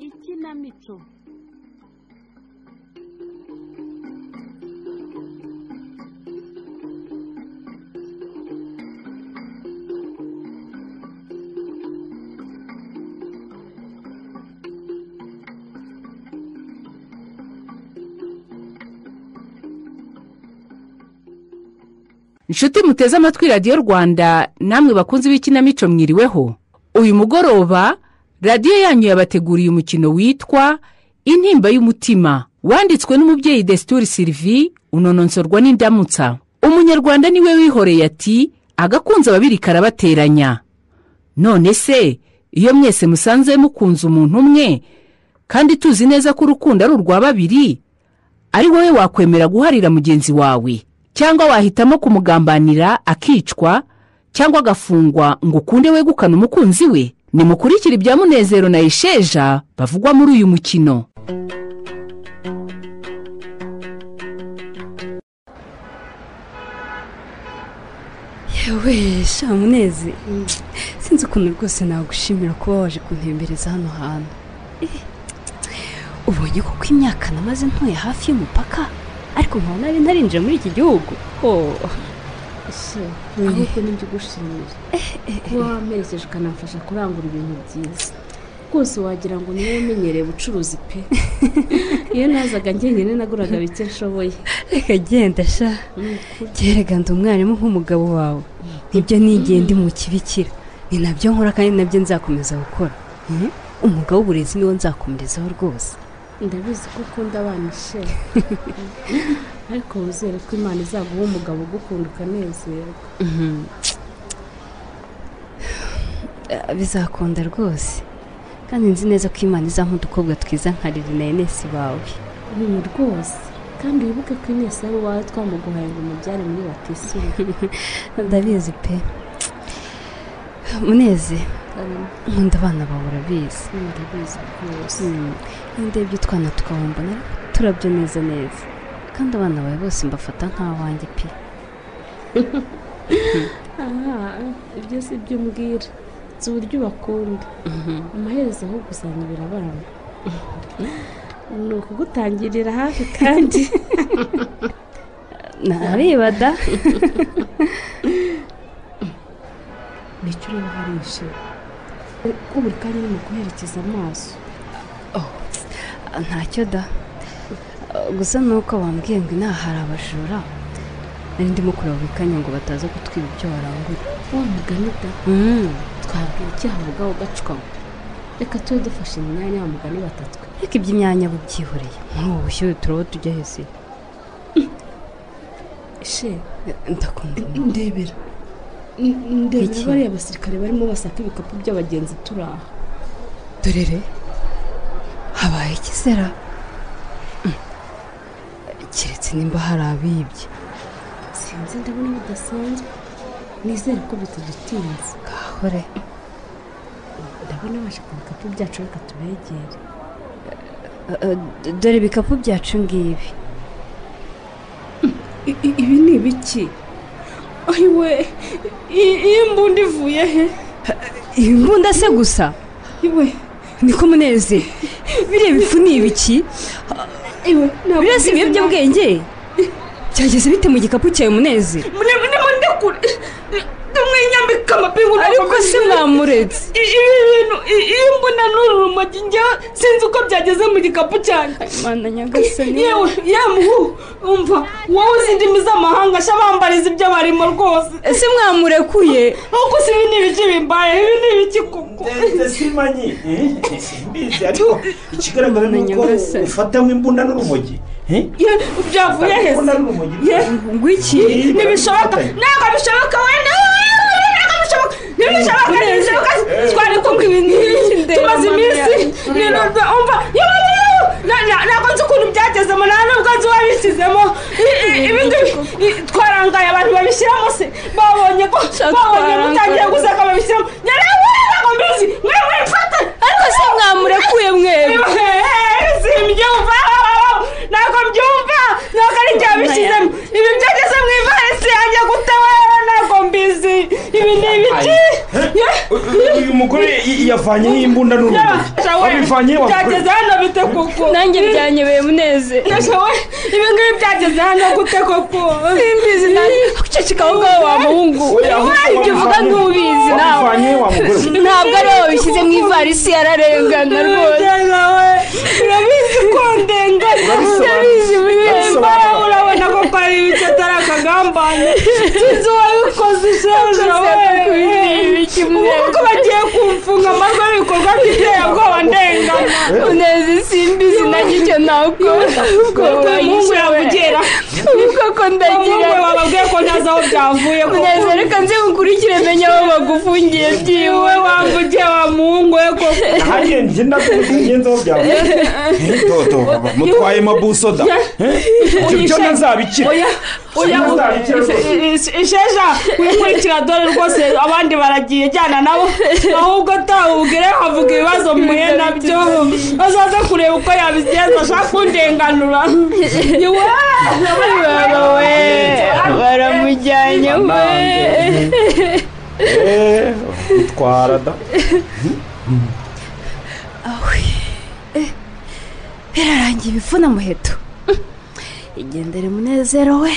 ikinamico inshuti muteze amatwi radiyo rwanda namwe bakunzi b'ikinamico mwiriweho uyu mugoroba radiyo yanyu yabateguriye umukino witwa intimba y'umutima wanditswe n'umubyeyi desituri sirivi unonosorwa n'indamutsa umunyarwanda niwe wihoreye ati agakunze ababiri karabateranya none se iyo mwese musanze mukunze umuntu umwe kandi tuzi neza ko urukundo ari urwa babiri ari wowe wakwemera guharira mugenzi wawe cyangwa wahitamo kumugambanira akicwa cyangwa agafungwa ngo ukunde wegukane umukunzi we nimukurikire ibya munezero na esheja bavugwa muri uyu mukino yewe shamunezi sinzi ukuntu rwose nagushimira kuba waje kuntembereza hano hantu Eh, ubonye kuko imyaka namaze ntuye hafi y'umupaka ariko nkaba nari ntarinjira muri iki gihugu oh ese ahubwo nibyo ugushimira kuba wamerekeje ukanamfasha kurangura ibintu byiza rwose wagira ngo niwe umenyereye ubucuruzi pe iyo nazaga njyenyine naguraga bike nshoboye reka genda sha gerega ndi umwarimu nk'umugabo wawe nibyo nigiye ndi mu kibikira ni nabyo nkora kandi nabyo nzakomeza gukora Mhm. umwuga w'uburezi niwo nzakomerezaho rwose ndabizi ko ukunda abana ishema ariko wizere ko imana izaguha umugabo ugukunda ukanezerwa Mhm. Ah, bizakunda rwose kandi nzi neza ko imana izampa udukobwa twiza nka riri na enesi bawe ni rwose kandi wibuke ko inesi ari uwawe twamuguhaye ngo umubyare muri batisimu ndabizi pe muneze nkunda abana bawe urabizi ndabizi rwose iyo ndebye utwana tukabumva na turabyo neza neza kandi abana bawe bose mbafata nk'abanjye pe aha ibyo si byo umbwira si uburyo ubakunda amaherezo aho gusanyirira abana ni ukugutangirira hafi kandi nareba da nicyo ureba hariya ishema ko buri kanya urimo guherekeza amaso ntacyo da gusa nuko bambwiye ngo inaha hari abajura nari ndimo kureba buri kanya ngo bataza gutwiba ibyo barangura wa mugani da Mm. twabwira icyaha ubwawe ugacukama reka tube dufashe imyanya wa mugani batatwe ariko iby'imyanya bubyihoreye muri ubu bushyuhe turabo tujya hese ishe ndakunda umuntu. ndebera N- ndebera Iki? bariya basirikare barimo basaka ibikapu by'abagenzi turi aha dore re habaye ikizera Mm. keretse nimba hari abibye sinzi ndabona bidasanzwe nizere ko bitadutinze gahore ndabona baje ku bikapu byacu reka tubegere Eh, eh, d- dore ibikapu byacu ngibi I- i- ibi ni ibiki ayiwe i- iyi mbunda ivuye he iyi mbunda se gusa iwe niko muneze biriya bifu ni ibiki iwe ntabwo birasa mbizi na- ibiyobyabwenge byageze bite mu gikapu cyawe muneze mure- mure- mure- ndakure ndamwinyambika amapingu ariko si mwamuretse I- ibi bintu i- iyo mbona n'uru rumogi njyewe sinzi uko byageze mu gikapu cyanjye mana nyagasani yewe yemuhu umva wowe uzi indimi z'amahanga sha bambariza ibyo barimo rwose ese mwamurekuye ahubwo si ibi ni ibiki bimbaye ibi ni ibiki kuko ndetse simanyi eh, simbizi ariko ikigaragara ni uko Nyagasani. ufatamo imbunda n'urumogi eh? Ye- byavuye Ufata hese imbunda n'urumogi Ye, ngwiki ntibishoboka ntabwo bishoboka wenda ntabwo bishoboka ntibishoboka ntibishoboka twari kumwe ibintu nk'ibi tumaze iminsi nirunda umva yewe yewe na- na- ntabwo nzi ukuntu byagezemo nta nubwo nzi uwabishyizemo I- i- ibi ngibi i- twarangaye abantu babishyiramo se babonye ko babonye twarangaye. mutangiye guseka babishyiramo nyarewe ntabwo mbizi mwe mwifate ariko ese mwamurekuye mwebwe simbyumva ntabwo mbyumva ntabwo ari ibya bishyizemo ibi byageze mu ivarisi yanjye gutabara ntabwo mbizi ibi ni ibiki Uyu- uyu umugore i- yavanyeho imbunda n'urumogi wabivanye byageze hano bite koko nanjye byanyobeye muneze ndashoboye ibi ngibi byageze hano gute koko simbizi nanjye uceceka aho ngaho wa muhungu ibyo uvuga ntubizi nawe wabivanye wa mugore we. ntabwo ari wowe wabishyize mu ivarisi yararengana rwose nawe urabizi ko ndenganya Urabisobanura. Mba urabona ko kwari ibice atari akagambane sinzi uwabikoze shebuja we ubu kuko bagiye kumfunga amarwa n'ibikorwa by'iterabwoba ndengana muneze simbizi nanjye icyo nakora ubwo ubwo umuhungu yavugira ubwo ko ndagira umuhungu wababwiye ko ntazi aho byavuye muneze koko reka nze nkukurikire menya aho bagufungiye byiwe wowe wamvugiye wa muhungu we koko ahagenje ndagenze aho byavuye toto baba, mutwaye mabusoda Eh? Ibyo byo Uyishe- ntazabikira oya oya Sinzi u- nzabikira ise- rwose. ise- isheja wikurikira dore rwose abandi baragiye jyana nabo ahubwo atawubwire havuga ibibazo muhuye nabyo azaza kureba uko yabigenza ashaka kundenganura bawe baramujyanye we Eh, utwara da birarangiye ibivuna muheto igendere munezero we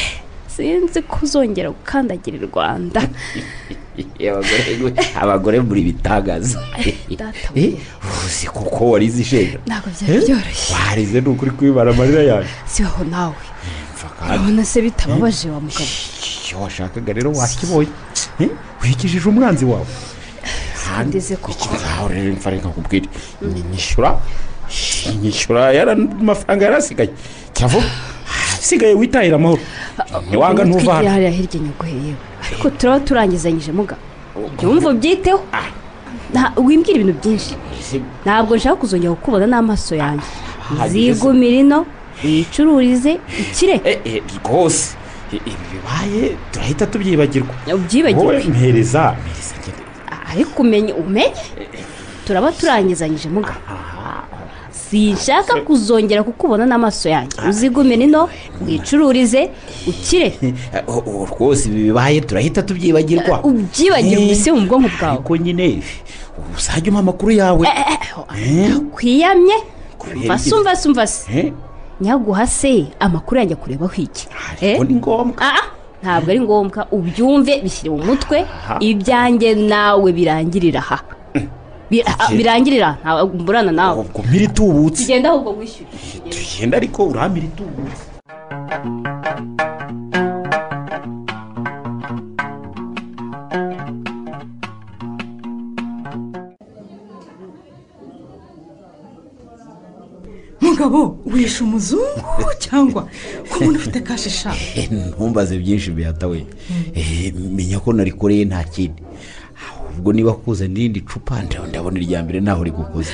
sinzi ko uzongera gukandagira i rwanda abagore muri bitangaza data Eh, uzi kuko warize isheja ntabwo byari byoroshye warize ni ukuri kwibara amarira yaje sibaho nawe mvaka urabona se bitababaje wa mugabo icyo washakaga rero wakibonye Eh, wikijije umwanzi wawe sindize koko aho rero mfa reka nkubwire Ni- nyishyura nyishyura yara amafaranga yarasigaye cyavo hasigaye witahira amahoro ntiwanga ntuvana hariya hirya nyuguhe yewe ariko turaba turangizanyije mugabo ibyo wumva ubyiteho Nta- wimbwira ibintu byinshi ntabwo nshaka kuzongera kukubona n'amaso yanjye zigumira ino wicururize ikire Eh, eh, rwose I- ibi bibaye turahita tubyibagirwa ubyibagirwe wowe mpereza mpereza ngende ariko umenye umenye turaba turangizanyije mugabo sinshaka kuzongera kukubona n'amaso yanjye uzigumire ino wicururize ukire Eh, oh, oh, rwose ibi bibaye turahita tubyibagirwa ubyibagirwe isi mu bwonko bwawe ariko nyine uzajya umpa amakuru yawe Eh, kwiyamye Kubihe umva se bibiri. umva se umva se eh, nyaguha se amakuru yanjye kurebaho iki Eh? ariko ni ngombwa Ah, ah, ntabwo ari ngombwa ubyumve bishyire mu mutwe Aha. ibyanjye nawe birangirira aha Bi- ah, birangirira ntabwo mburana nawe ubwo mpiri tubutse tugenda ahubwo wishyure tugenda ariko urampira itubutse mugabo wishe umuzungu cyangwa ko umuntu ufite kashisha Eh, ntumbaze byinshi bihata we Eh, menya ko narikoreye nta kindi ubwo niba kuza n'irindi cupa nda- ndabona irya mbere ntaho rigukoze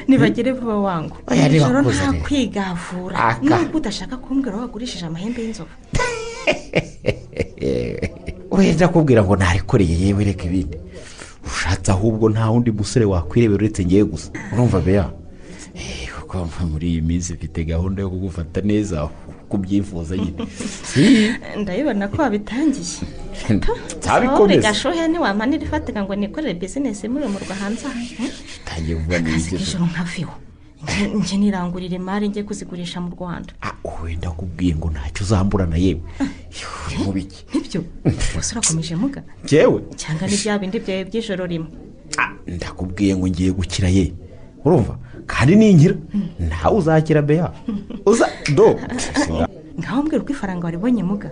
nibagere vuba wangu Oya, niba Ijoro akuze nta rero. kwigavura Aka. nubwo udashaka kumbwira aho wagurishije amahembe y'inzovu wenda kubwira ngo narikoreye yewe reka ibindi ushatse ahubwo nta wundi musore wakwirebera uretse ngewe gusa urumva beya Eh, kuko muri iyi minsi mfite gahunda yo kugufata neza kubyifuza nyine ndabibona ko wabitangiye wowe ntabikomeze gashuhe ntiwampanira ifatika ngo nikorere bizinesi imuremurwa hanze aha hmm? tangiye kuvuga ngo akazi ibyo k'ijoro nkaviho njye nirangurira imari njye kuzigurisha mu rwanda Ah, wenda kubwiye ngo ntacyo uzamburana yewe uri mu biki nibyo gusa urakomeje muga ngewe cyangwa ni bya bindi byawe by'ijoro rimwe Ah, ndakubwiye ngo ngiye gukira ye urumva kandi ningira ntawe uzakira beya uza do ngaho mbwira uko ifaranga waribonye muga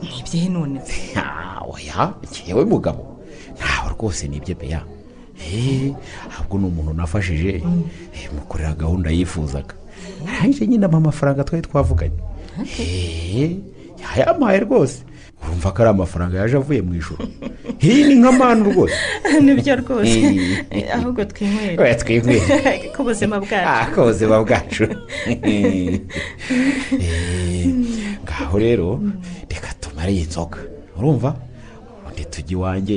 nibye none Ah, oya ngewe mugabo ntawe rwose nibyo beya Eh, ahubwo ni umuntu nafashije eh, mukorera gahunda yifuzaga arangije nyine ampa amafaranga twari twavuganye Eh, yayampaye rwose urumva ko ari amafaranga yaje avuye mu ijoro iyi ni nka manu rwose nibyo rwose Eh. ahubwo twinywere oya twinywere ko ubuzima bwacu Ah, ko ubuzima bwacu Eh, ngaho rero reka tumare iyi nzoga urumva ubundi tujya iwanjye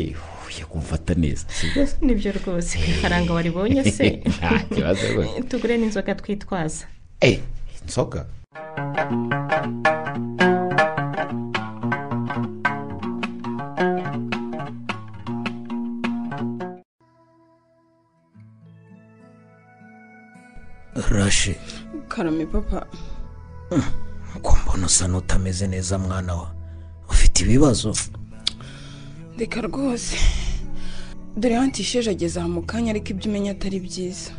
uye kumfata neza sibyo nibyo rwose ku ifaranga waribonye se nta kibazo rwose tugure n'inzoga twitwaza Eh, inzoga rashe karame papa ko mbona usa n'utameze neza mwana wa ufite ibibazo reka rwose dore hantisheje ageze aha mu kanya ariko ibyo umenya atari byiza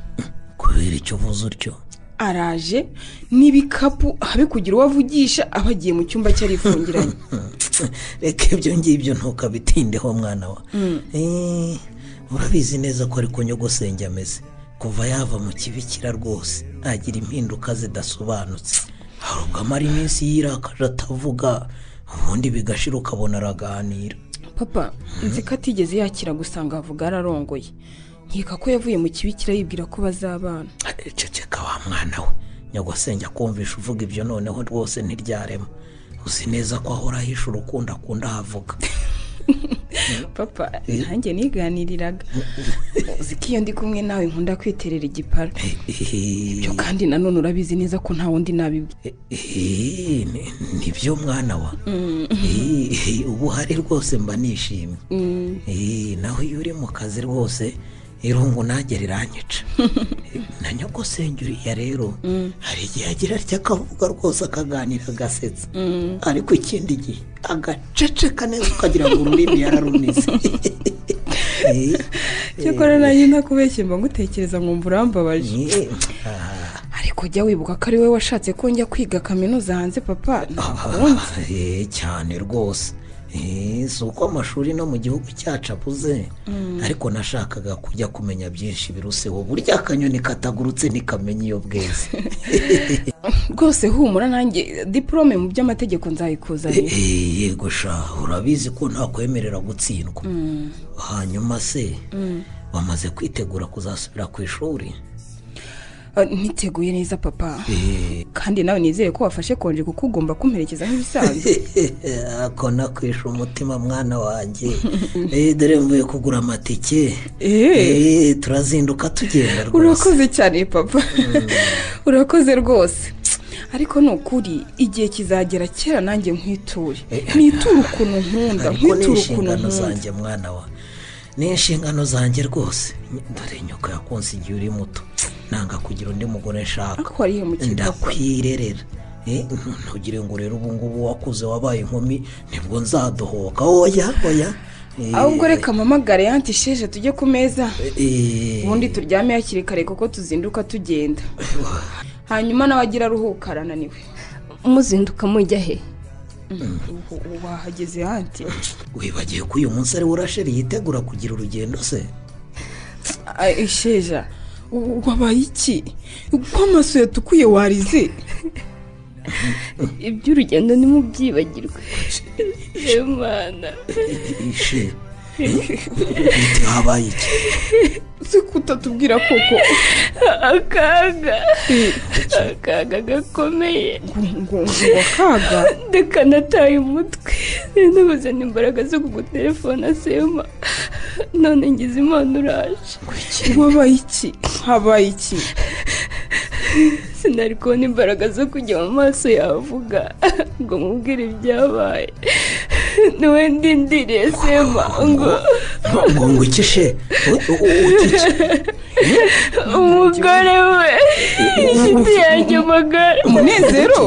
kubera icyo uvuze utyo araje n'ibikapu habikugira uwo avugisha aba agiye mu cyumba cye arifungiranye reka ibyo ngibyo ntukabitindeho mwana wa Eh, urabizi neza ko ari kunyogosenge ameze kuva yava mu kibikira rwose agira impinduka zidasobanutse hari ubwo amara iminsi yirakaje atavuga ubundi bigashira ukabona araganira papa nzi ko atigeze yakira gusanga avuga yararongoye nkeka ko yavuye mu kibikira yibwira ko bazabana ceceka wa mwana we nyagosenge akumvisha uvuga ibyo noneho rwose ntiryarema uzi neza ko ahora ahisha urukundo akunda ahavuga papa nanjye niganiriraga uzi ko iyo ndi kumwe nawe nkunda kwiterera igipara ibyo kandi nanone urabizi neza ko nta wundi nabibwira Eh, ni- nibyo mwana wa Eh, ubu hari rwose mba nishimye Eh, naho iyo uri mu kazi rwose irungu nanjye riranyica na nyogosenge uriya rero hari igihe agira atya akavuga rwose akaganira agasetsa ariko ikindi gihe agaceceka neza ukagira ngo ururimi yararunize Eh, cyakora nanjye ntakubeshye mba ngutekereza nkumva urambabaje eh, ah, ariko jya wibuka ko ari wowe washatse ko njya kwiga kaminuza hanze papa ntakundi Ah, eh, cyane rwose Eh, si uko amashuri no mu gihugu cyacu abuze ariko nashakaga kujya kumenya byinshi biruseho burya akanyoni katagurutse ntikamenya iyo bweze rwose humura nanjye diporome mu by'amategeko nzayikuzanira Eh, yego sha urabizi ko ntakwemerera gutsindwa hanyuma se bamaze kwitegura kuzasubira ku ishuri Ah, niteguye neza papa kandi nawe nizere ko wafashe konje kuko ugomba kumperekeza nk'ibisanzwe ako nakwisha umutima mwana wanjye Eh, dore mvuye kugura amatike Eh, turazinduka tugenda rwose urakoze cyane papa urakoze rwose ariko ni ukuri igihe kizagera kera nanjye nkwiture niture ukuntu nkunda ariko ni nkiture ukuntu inshingano nkunda zanjye mwana wa ni inshingano zanjye rwose dore nyoko yakunse igihe uri muto nanga kugira undi mugore nshaka ariko wariye mu kigo ndakwirerera Eh, ntu- ntugire ngo rero ubu ngubu wakuze wabaye inkumi nibwo nzadohoka oya oya Eh, ahubwo reka mpamagare yantisheje tujye ku meza eh, ubundi turyame hakiri kare kuko tuzinduka tugenda hanyuma nawe agira aruhuka arananiwe muzinduka mujya he Ubu- ubu wahageze hanti wibagiwe ko uyu munsi ari urasheri yitegura kugira urugendo se Ay, isheja u- wabaye iki uko amaso yatukuye warize iby'urugendo ntimubyibagirwe imana ishe eh, habaye iki uzi kutatubwira koko akaga akaga gakomeye ngo- ngo ngo akaga ndakanataye umutwe nabuzana imbaraga zo kugutelefona sema none ngize imana uraje wabaye iki habaye iki sinari kubona imbaraga zo kujya mu maso yavuga ngo mubwire ibyabaye niwe ndindiriye sema ngo ngo ngo ikishe ukike umugore we inshuti yanjye magara umunezero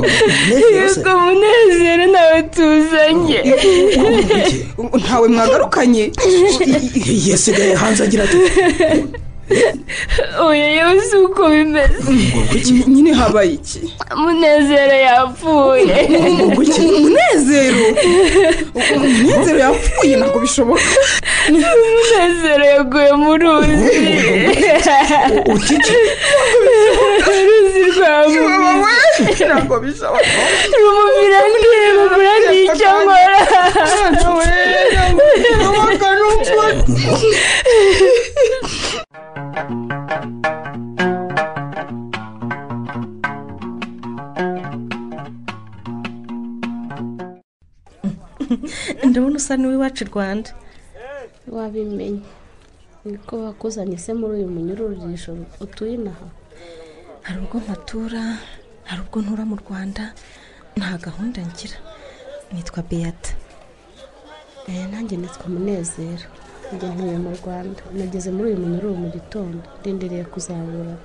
yego munezero nawe tuzanye ntawe mwagarukanye yasigaye hanze agira ati oya yewe si uko bimeze nyine habaye iki munezero yapfuye umunezero umunezero yapfuye ntabwo bishoboka munezero yaguye mu ruzi uruzi rwamuye ntabwo bishoboka rumubira ndiremura n'icyo nkora ndabona usa n'uw'iwacu i rwanda wabimenye niko bakuzanye se muri uyu munyururisho utuye inaha hari ubwo mpatura hari ubwo ntura mu rwanda nta gahunda ngira nitwa beyata Eh, nanjye nitwa munezero njye ntuye mu rwanda nageze muri uyu munyururu mu gitondo ndindiriye kuzabura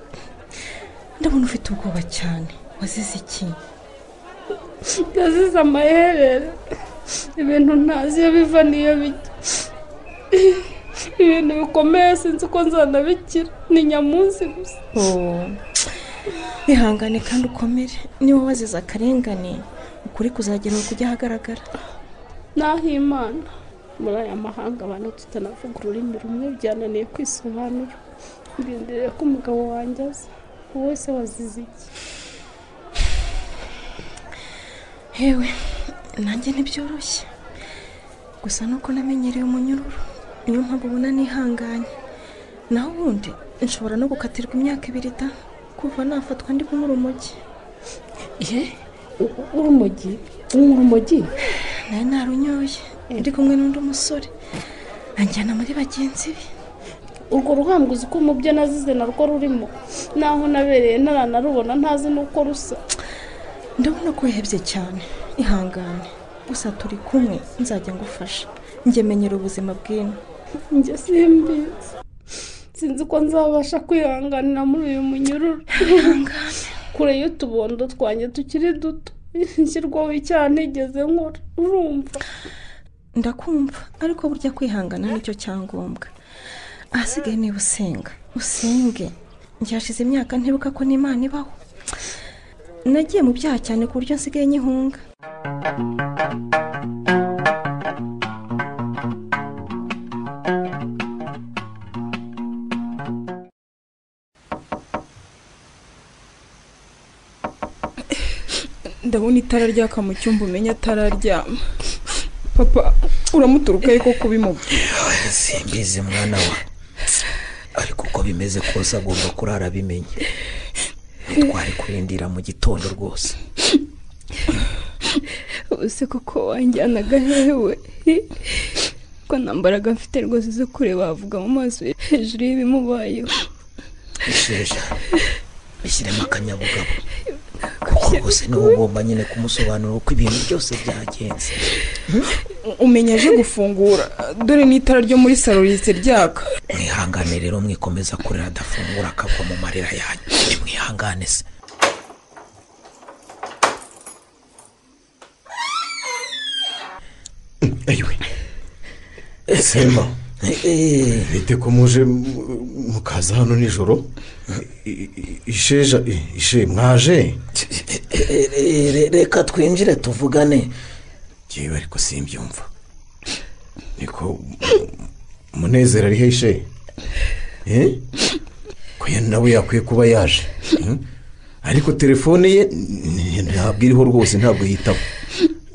ndabona ufite ubwoba cyane wazize iki yazize amaherere ibintu ntazi iyo biva n'iyo bijya ibintu bikomeye sinzi uko nzanabikira ni nyamunsi gusa bihangane kandi ukomere niba wazize akarengane ukuri kuzagenewe kujya ahagaragara n'ahimana muri aya mahanga abantu tutanavuga ururimi rumwe byananiye kwisobanura ndindiriye ko umugabo wanjye aza uwo wese wazize iki hewe nanjye ntibyoroshye gusa nuko namenyereye umunyururu niyo mpamvu ubona nihanganye naho ubundi nshobora no gukatirwa imyaka ibiri da kuva nafatwa ndi kunyura urumogi ye urumogi urumogi nawe narunyoye ndi kumwe n'undi musore anjyana muri bagenzi be urwo ruhambuzi ko mu byo nazize narwo rurimo naho nabereye naranarubona ntazi n'uko rusa ndabona ko wihebye cyane ihangane gusa turi kumwe nzajya ngufasha njye menyera ubuzima bw'ino njye simbizi sinzi ko nzabasha kwihanganira muri uyu munyururu kure y'utubondo twanjye tukiri duto nshyirwaho icyaha ntigeze nkora urumva ndakumva ariko burya kwihangana nicyo cyangombwa ahasigaye niba usenga usenge nshashize imyaka ntibuka ko n'imana ibaho nagiye mu byaha cyane ku buryo nsigaye nyihunga ndabona itara ryaka mu cyumba umenya atararyama papa uramuturukaho ko kubimubwira simbizi mwana we ariko uko bimeze kose agomba kurara abimenye twari kurindira mu gitondo rwose ubuse kuko wanjyanaga hewe ko nta mbaraga mfite rwose zo kureba wavuga mu maso ye hejuru y'ibimubayeho isheja bishyiremo akanyabugabo kuko rwose niwe ugomba nyine kumusobanurira uko ibintu byose byagenze umenya aje gufungura dore n'itara ryo muri salo rihise ryaka mwihangane rero mwikomeza kurira adafungura akagwa mu marira yanyu mwihangane se ayiwe semba bite ko muje mu- mukaza hano nijoro I- i- isheja i- ishe mwaje reka twinjire tuvugane yewe ariko simbyumva niko umunezero ariho ishe Eh? ko ya nawe yakwiye kuba yaje Mm? ariko telefone ye n- ntabwo iriho rwose ntabwo yitaba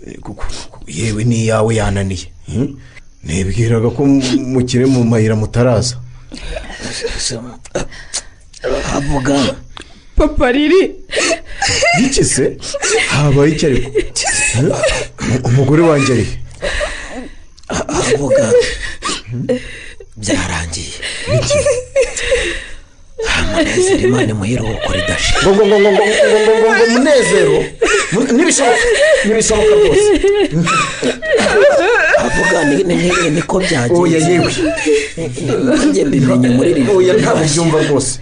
Eh, kuko kuko yewe n'iyawe yananiye Mm? nibwiraga ko mu- mukiri mu mayira mutaraza Sema. avuga papa riri iki se habaye iki ariko Eh? umugore wanjye ari he? avuga byarangiye Iki? umunezero imana imuhiruhuko ridashira ngo ngo ngo ngo ngo ngo ngo ngo ngo munezero Mu- ntibishoboka ntibishoboka rwose avuga ni- ni- niko oya byagenze yewe nanjye mbimenye muri rino oya ntabwo byumva rwose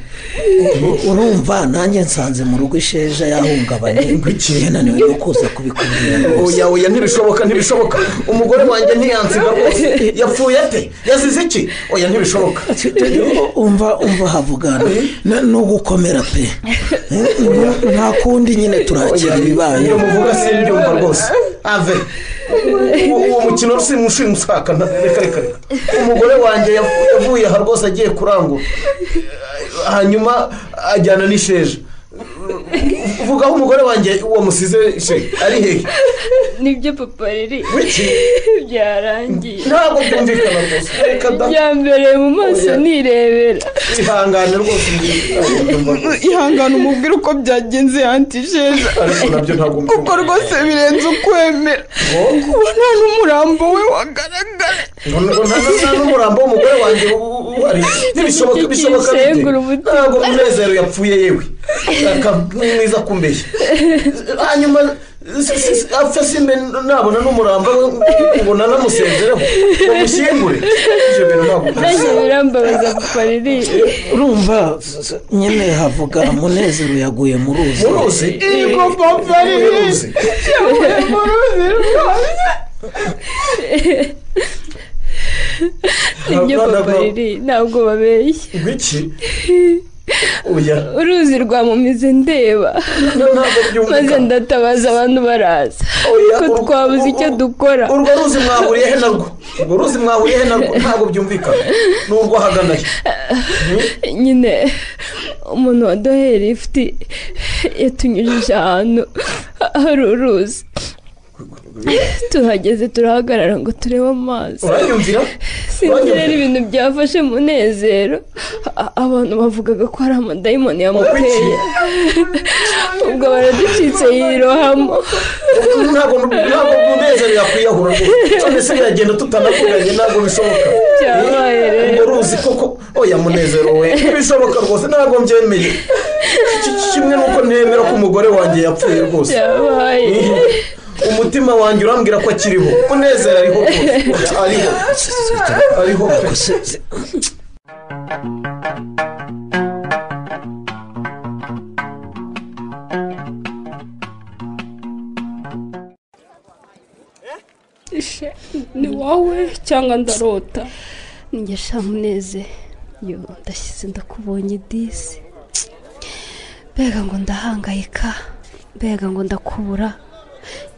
urumva nanjye nsanze mu rugo isheja yahungabanye yananiwe no kuza kubikubwira rwose oya oya ntibishoboka ntibishoboka umugore wanjye ntiyansiga rwose yapfuye ate yazize iki oya ntibishoboka umva umva havugana Na- no gukomera pe Nta- nta kundi nyine turakira ibibaye iyo muvuga simbyumva rwose ave U- uwo mukino simushaka reka reka reka umugore wanjye yavu- yavuye aha rwose agiye kurangura hanyuma ajyana n'isheja vuga aho umugore wanjye uwo musize she ari hehe nibyo papa riri wiki byarangiye ntabwo byumvikana rwose reka da byambereye mu maso nirebera ihangane rwose ihangane umubwire uko byagenze yanti isheja ariko nabyo ntabwo kuko rwose birenze ukwemera kuba nta n'umurambo we wagaragara nta n'umurambo w'umugore wanjye uhari ntibishoboka bishoboka bite ntabwo munezero yapfuye yewe mwiza kumbeshya hanyuma se- se- se- apfa simbe nabona n'umuramba ubona namusezereho ngo mushyingure ibyo bintu nanjye ntabwo birambabaza gufaririye urumva s- s- nyine havuga munezero yaguye mu ruzi Mu ruzi? Eh, Ngo papa ari mu ruzi. yaguye mu ruzi rwose nibyo Abana papa ba- riri ntabwo babeshya ibiki oya uruzi rwamumize ndeba maze ndatabaza abantu baraza ko twabuze icyo dukora urwo ruzi mwahuriye he narwo urwo ruzi mwahuriye he narwo ntabwo byumvikana ni urwo ahagana he nyine umuntu waduheye lifuti yatunyujije ahantu hari uruzi tuhageze turahagarara ngo turebe amazi uranyumvira sinzi rero ibintu byafashe munezero A- abantu bavugaga ko hari amadayimoni yamuteye ubwo baraducitse yirohamo ntabwo ntabwo munezero yakwiyahura rwose none se yagenda tutanavuganye ntabwo bishoboka Byabaye rero. urwo ruzi koko oya munezero we ntibishoboka rwose ntabwo mbyemeye Ki- ki- kimwe n'uko nemera ko umugore wanjye yapfuye rwose Byabaye. umutima wanjye urambwira ko akiriho munezero ariho rwose ariho ariho rwose Ishe, ni wowe cyangwa ndarota njye sha muneze yo ndashyize ndakubonye disi mbega ngo ndahangayika mbega ngo ndakubura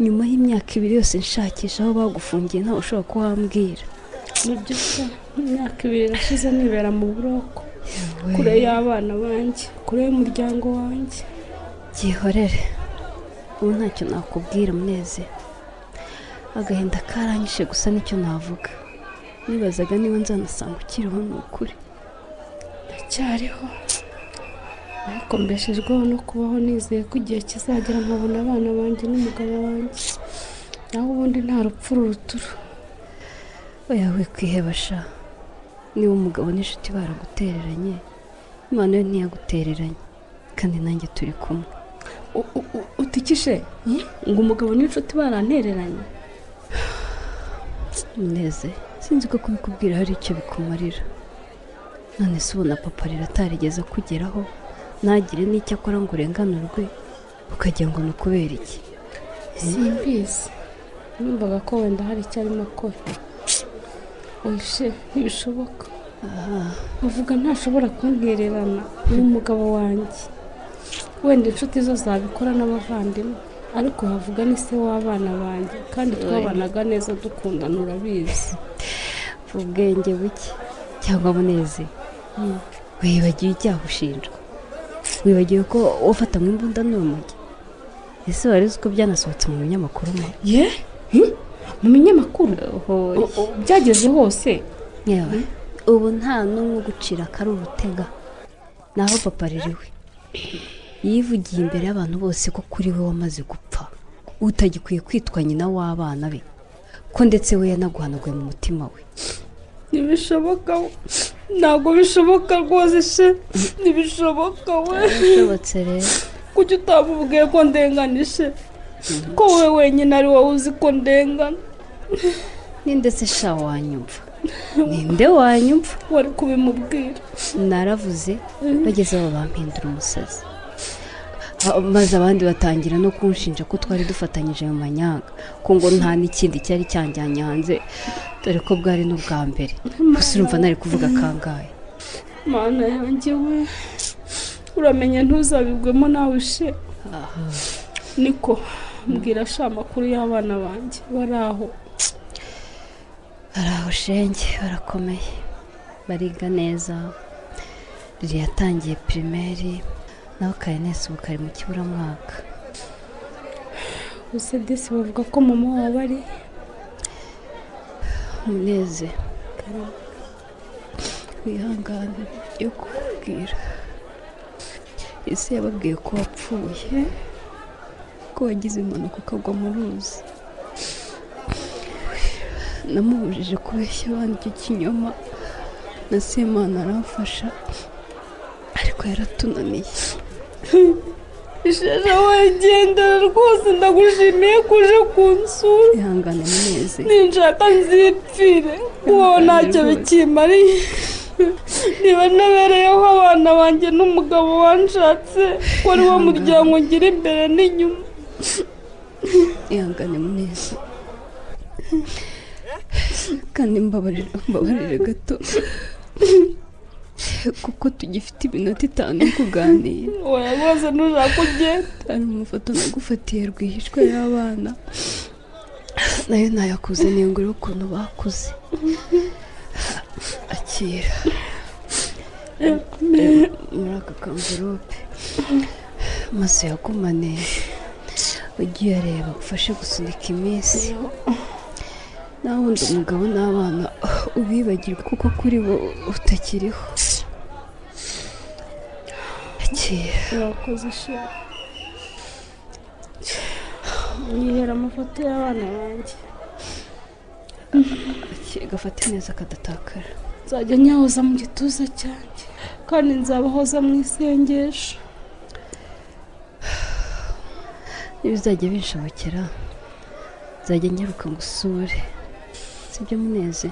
nyuma y'imyaka ibiri yose nshakisha aho bagufungiye ntawe ushobora kuhambwira nibyo se imyaka ibiri irashize nibera mu buroko kure y'abana banjye kure y'umuryango wanjye byihorere ubu ntacyo nakubwira muneze agahinda karanyishe gusa nicyo navuga nibazaga niba nzanasanga ukiriho ni ukuri ndacyariho ariko mbeshejweho no kubaho nizeye ko igihe kizagera nkabona abana banjye n'umugabo wanjye naho ubundi nta rupfu ruturu oya wikwiheba sha niba umugabo n'inshuti baragutereranye imana yo ntiyagutereranye kandi nanjye turi kumwe utikishe ngo umugabo n'inshuti barantereranye neze sinzi ko kubikubwira hari icyo bikumarira none se ubona papa rero atarigeze akugeraho ntagire n'icyo akora ngo urenganurwe ukagira ngo ni ukubera iki simbizi numvaga ko wenda hari icyo arimo akora oye ntibishoboka avuga ntashobora kuntererana ni umugabo wanjye wenda inshuti zo zabikora n'abavandimwe ariko havuga ni se w'abana banjye kandi twabanaga neza dukundana urabizi ubwenge buke cyangwa buneze wibagiwe icyaha ushinjwa wibagiwe ko wafata mu imbunda n'urumogi ese wari uzi ko byanasohotse mu binyamakuru mo ye mu binyamakuru byageze hose yewe ubu nta n'umwe ugucira akari urutega naho papa ririwe yivugiye imbere y'abantu bose ko kuri we wamaze gupfa utagikwiye kwitwa nyina w'abana be ko ndetse we yanaguhanaguye mu mutima we ntibishoboka ntabwo bishoboka rwose she ntibishoboka we bishobotse rero kuki utamubwiye ko ndenganishe ko wowe wenyine ari wowe uzi ko ndengana ni ndetse sha wanyumva ninde wanyumva wari kubimubwira naravuze bageze aho bampindura umusazi Ah, maze abandi batangira no kunshinja ko twari dufatanyije mu manyanga ko ngo nta n'ikindi cyari cyanjyanye hanze dore ko bwari n'ubwa mbere gusa urumva nari kuvuga kangahe mana yanjye we uramenye ntuzabigwemo nawe she niko mbwira sha amakuru y'abana banjye bari aho hari aho shenge barakomeye bariga neza riri yatangiye pirimeri nawe kare nese ubu kari mu kiburamwaka gusa disi bavuga ko mama waba ari umuneze wihangane yo kukubwira ese yababwiye ko wapfuye ko wagize impanuka ukagwa mu ruzi namubujije kubeshya abandi icyo kinyoma na semana aramfasha ariko yaratunaniye ishaje wagendera rwose ndagushimiye kuje kunsura ihangane muneze ninshaka nzipfire kuko ntacyo bikimariye niba nabereyeho abana banjye n'umugabo wanshatse ko ari wo muryango ngira imbere n'inyuma ihangane muneze kandi mbabarira mbabarira gato kuko tugifite iminota itanu yo kuganira oya rwose ntushaka ugenda hari umufoto nagufatiye rwihishwa y'abana nayo nayakuze niyongera ukuntu bakuze akira muri aka kamvirope amaso yakomane ugiye areba ufashe gusunika iminsi nawe undi umugabo n'abana ubibagirwe kuko kuri bo utakiriho akira urakoze ishema yihera amafoto y'abana banjye gafate neza akadatakara nzajya nyahoza mu gituza cyanjye kandi nzabahoza mu isengesho n'ibizajya binshobokera nzajya nyaruka ngo usure sibyo muneze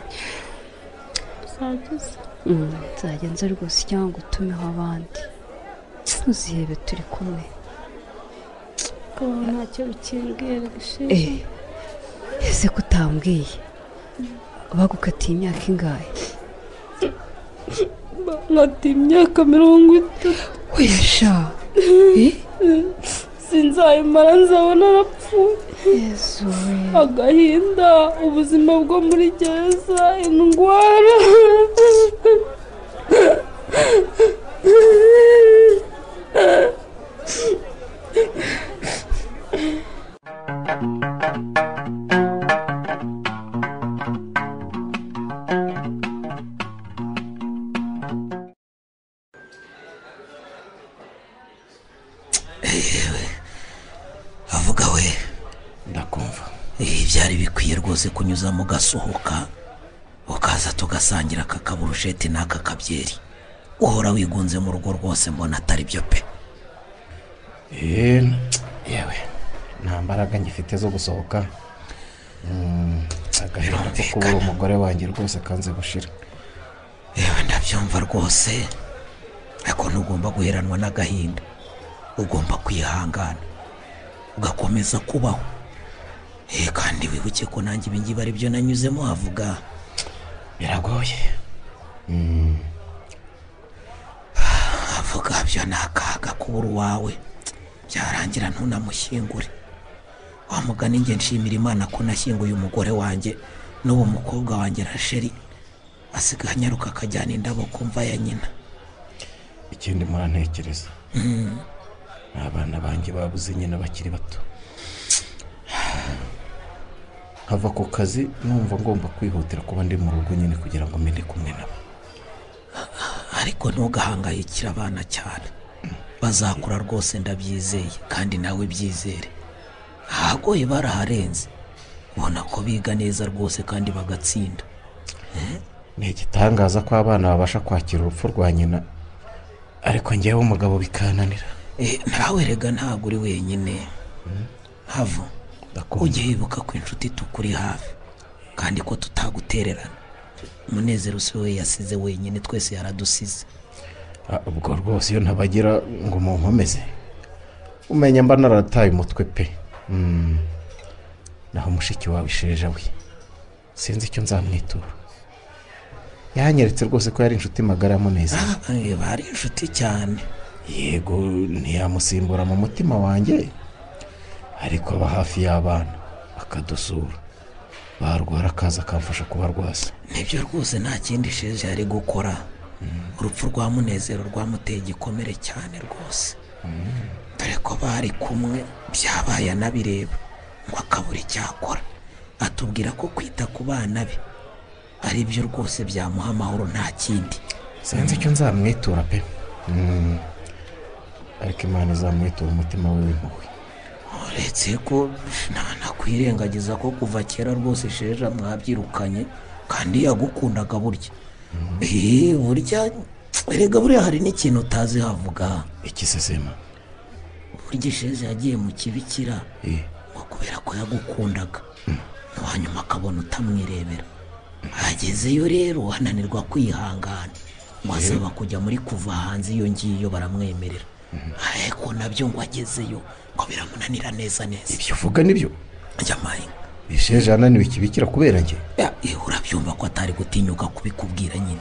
uzageze Mm, nzajya nza rwose cyangwa ngo utumeho abandi ntuzihebe turi kumwe ukaba ntacyo bikimbwira Eh, gishinzwe ese ko utambwiye bagukatiye imyaka ingahe nkati imyaka mirongo itatu wesha sinzayimara nzabona arapfuye yezu we agahinda ubuzima bwo muri gereza indwara avuga we ndakumva Eh, byari bikwiye rwose kunyuzamo ugasohoka ukaza tugasangira aka kaburusheti n'aka kabyeri uhora wigunze mu rugo rwose mbona atari byo pe yewe nta mbaraga ngifite zo gusohoka Mm, agahinda ko kubura umugore wanjye rwose kanze gushira yewe ndabyumva rwose ariko ntugomba guheranwa n'agahinda ugomba kwihangana ugakomeza kubaho eh kandi wibuke ko nanjye ibi ngibi ari byo nanyuzemo havuga biragoye avuga byo ni akaga kubura uwawe byarangira ntunamushyingure wa mugani njye nshimira imana ko nashyinguye umugore wanjye n'uwo mukobwa wanjye rasheri asigaye anyaruka akajyana indabo ku mva ya nyina ikindi murantekereza ni abana banjye babuze nyina bakiri bato nkava ku kazi numva ngomba kwihutira kuba ndi mu rugo nyine kugira ngo mende kumwe nabo ariko ntugahangayikire abana cyane bazakura rwose ndabyizeye kandi nawe byizere ahagoye baraharenze ubona ko biga neza rwose kandi bagatsinda ni igitangaza ko abana babasha kwakira urupfu rwa nyina ariko njyewe umugabo bikananira Eh, nawe rega ntabwo uri wenyine havo ujye wibuka ko inshuti tukuri hafi kandi ko tutagutererana umunezero si we yasize wenyine twese yaradusize Ah, ubwo rwose iyo ntabagira ngo munkomeze umenya mba narataye umutwe pe Mm. naho mushiki wawe isheja we sinzi icyo nzamwitura yanyeretse rwose ko yari inshuti magara yamuneze Eh, bari inshuti cyane yego ntiyamusimbura mu mutima wanjye ariko aba hafi y'abana akadusura barwara akaza akamfasha kubarwasa nibyo rwose nta kindi sheje yari gukora urupfu rwa munezero rwamuteye igikomere cyane rwose dore ko bari kumwe byabaye anabireba ngo akabura icyakora atubwira ko kwita ku bana be ari byo rwose byamuha amahoro nta kindi sinzi icyo nzamwitura pe Mm. ariko imana izamwitura umutima we w'impuhwe uretse ko ntanakwirengagiza ko kuva kera rwose sheja mwabyirukanye kandi yagukundaga burya Eh, burya erega buriya hari n'ikintu utazi havuga ikisesema burya isheze yagiye mu kibikira ngo kubera ko yagukundaga hanyuma akabona utamwirebera agezeyo rero ananirwa kwihangana ngo asaba kujya muri kuva hanze iyo ngiyo baramwemerera ariko nabyo ngo agezeyo ngo biramunanira neza neza ibyo uvuga nibyo jyamaye isheje ananiwe ikibikira kubera njye Eh, urabyumva ko atari gutinyuka kubikubwira nyine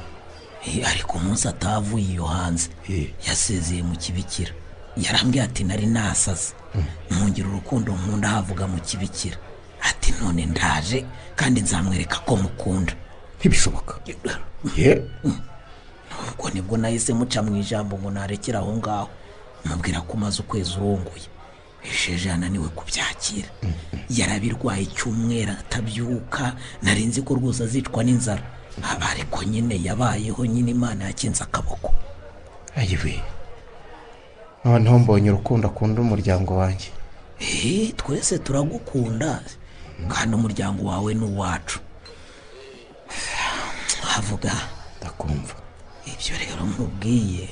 Eh, ariko umunsi atavuye iyo hanze yasezeye mu kibikira yarambwiye ati nari nasaze ntungira urukundo nkunda havuga mu kibikira ati none ndaje kandi nzamwereka ko mukunda ntibishoboka ye ubwo nibwo nahise muca mu ijambo ngo narekere aho ngaho mubwira ko umaze ukwezi urongoye isheje ananiwe kubyakira yarabirwaye icyumweru atabyuka nari nzi ko rwose azicwa n'inzara Aba ariko nyine yabayeho nyine imana yakinze akaboko ayiwe noneho mbonye urukundo akunda umuryango wanjye Eh, twese turagukunda kandi umuryango wawe ni uwacu havuga ndakumva ibyo rero nkubwiye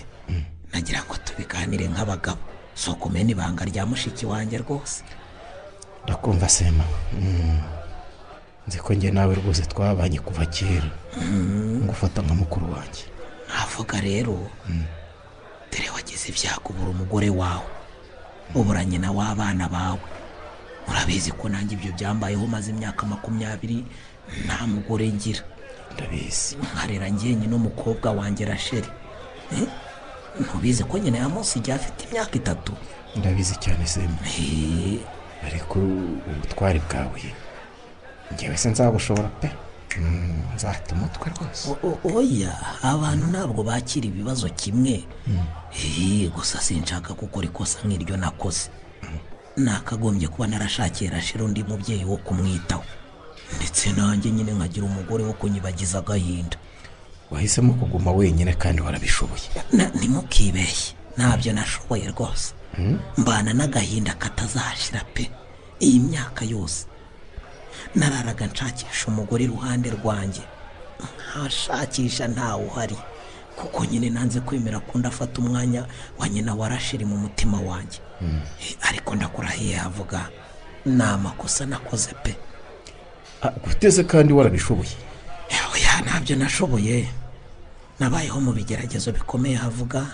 nagira ngo tubiganire nk'abagabo si ukumena ibanga rya mushiki wanjye rwose ndakumva sema Mm. nzi ko njye nawe rwose twabanye kuva kera ngufata nka mukuru wanjye navuga rero dore wagize ibyago ubura umugore wawe ubura nyina w'abana bawe urabizi ko nanjye ibyo byambayeho maze imyaka makumyabiri nta mugore ngira ndabizi nkarera njyenyine n'umukobwa wanjye rasheri Eh? ntubizi ko nyina ya munsi igihe afite imyaka itatu ndabizi cyane sema Eh, ariko ubutwari bwawe ngewe se nzabushobora pe Mm, nzata umutwe rwose o- o- oya abantu ntabwo bakira ibibazo kimwe Eh, gusa sinshaka gukora ikosa nk'iryo nakoze nakagombye kuba narashakiye rashira undi mubyeyi wo kumwitaho ndetse nanjye nyine nkagira umugore wo kunyibagiza agahinda wahisemo kuguma wenyine kandi warabishoboye Na- ntimukibeshye ntabyo nashoboye rwose mbana n'agahinda katazashira pe iyi myaka yose nararaga nshakisha umugore iruhande rwanjye ntashakisha ntawe uhari kuko nyine nanze kwemera ko ndafata umwanya wa nyina warashiri mu mutima wanjye ariko ndakurahiye havuga ni amakosa nakoze pe Ah, guteze kandi warabishoboye oya ntabyo nashoboye nabayeho mu bigeragezo bikomeye havuga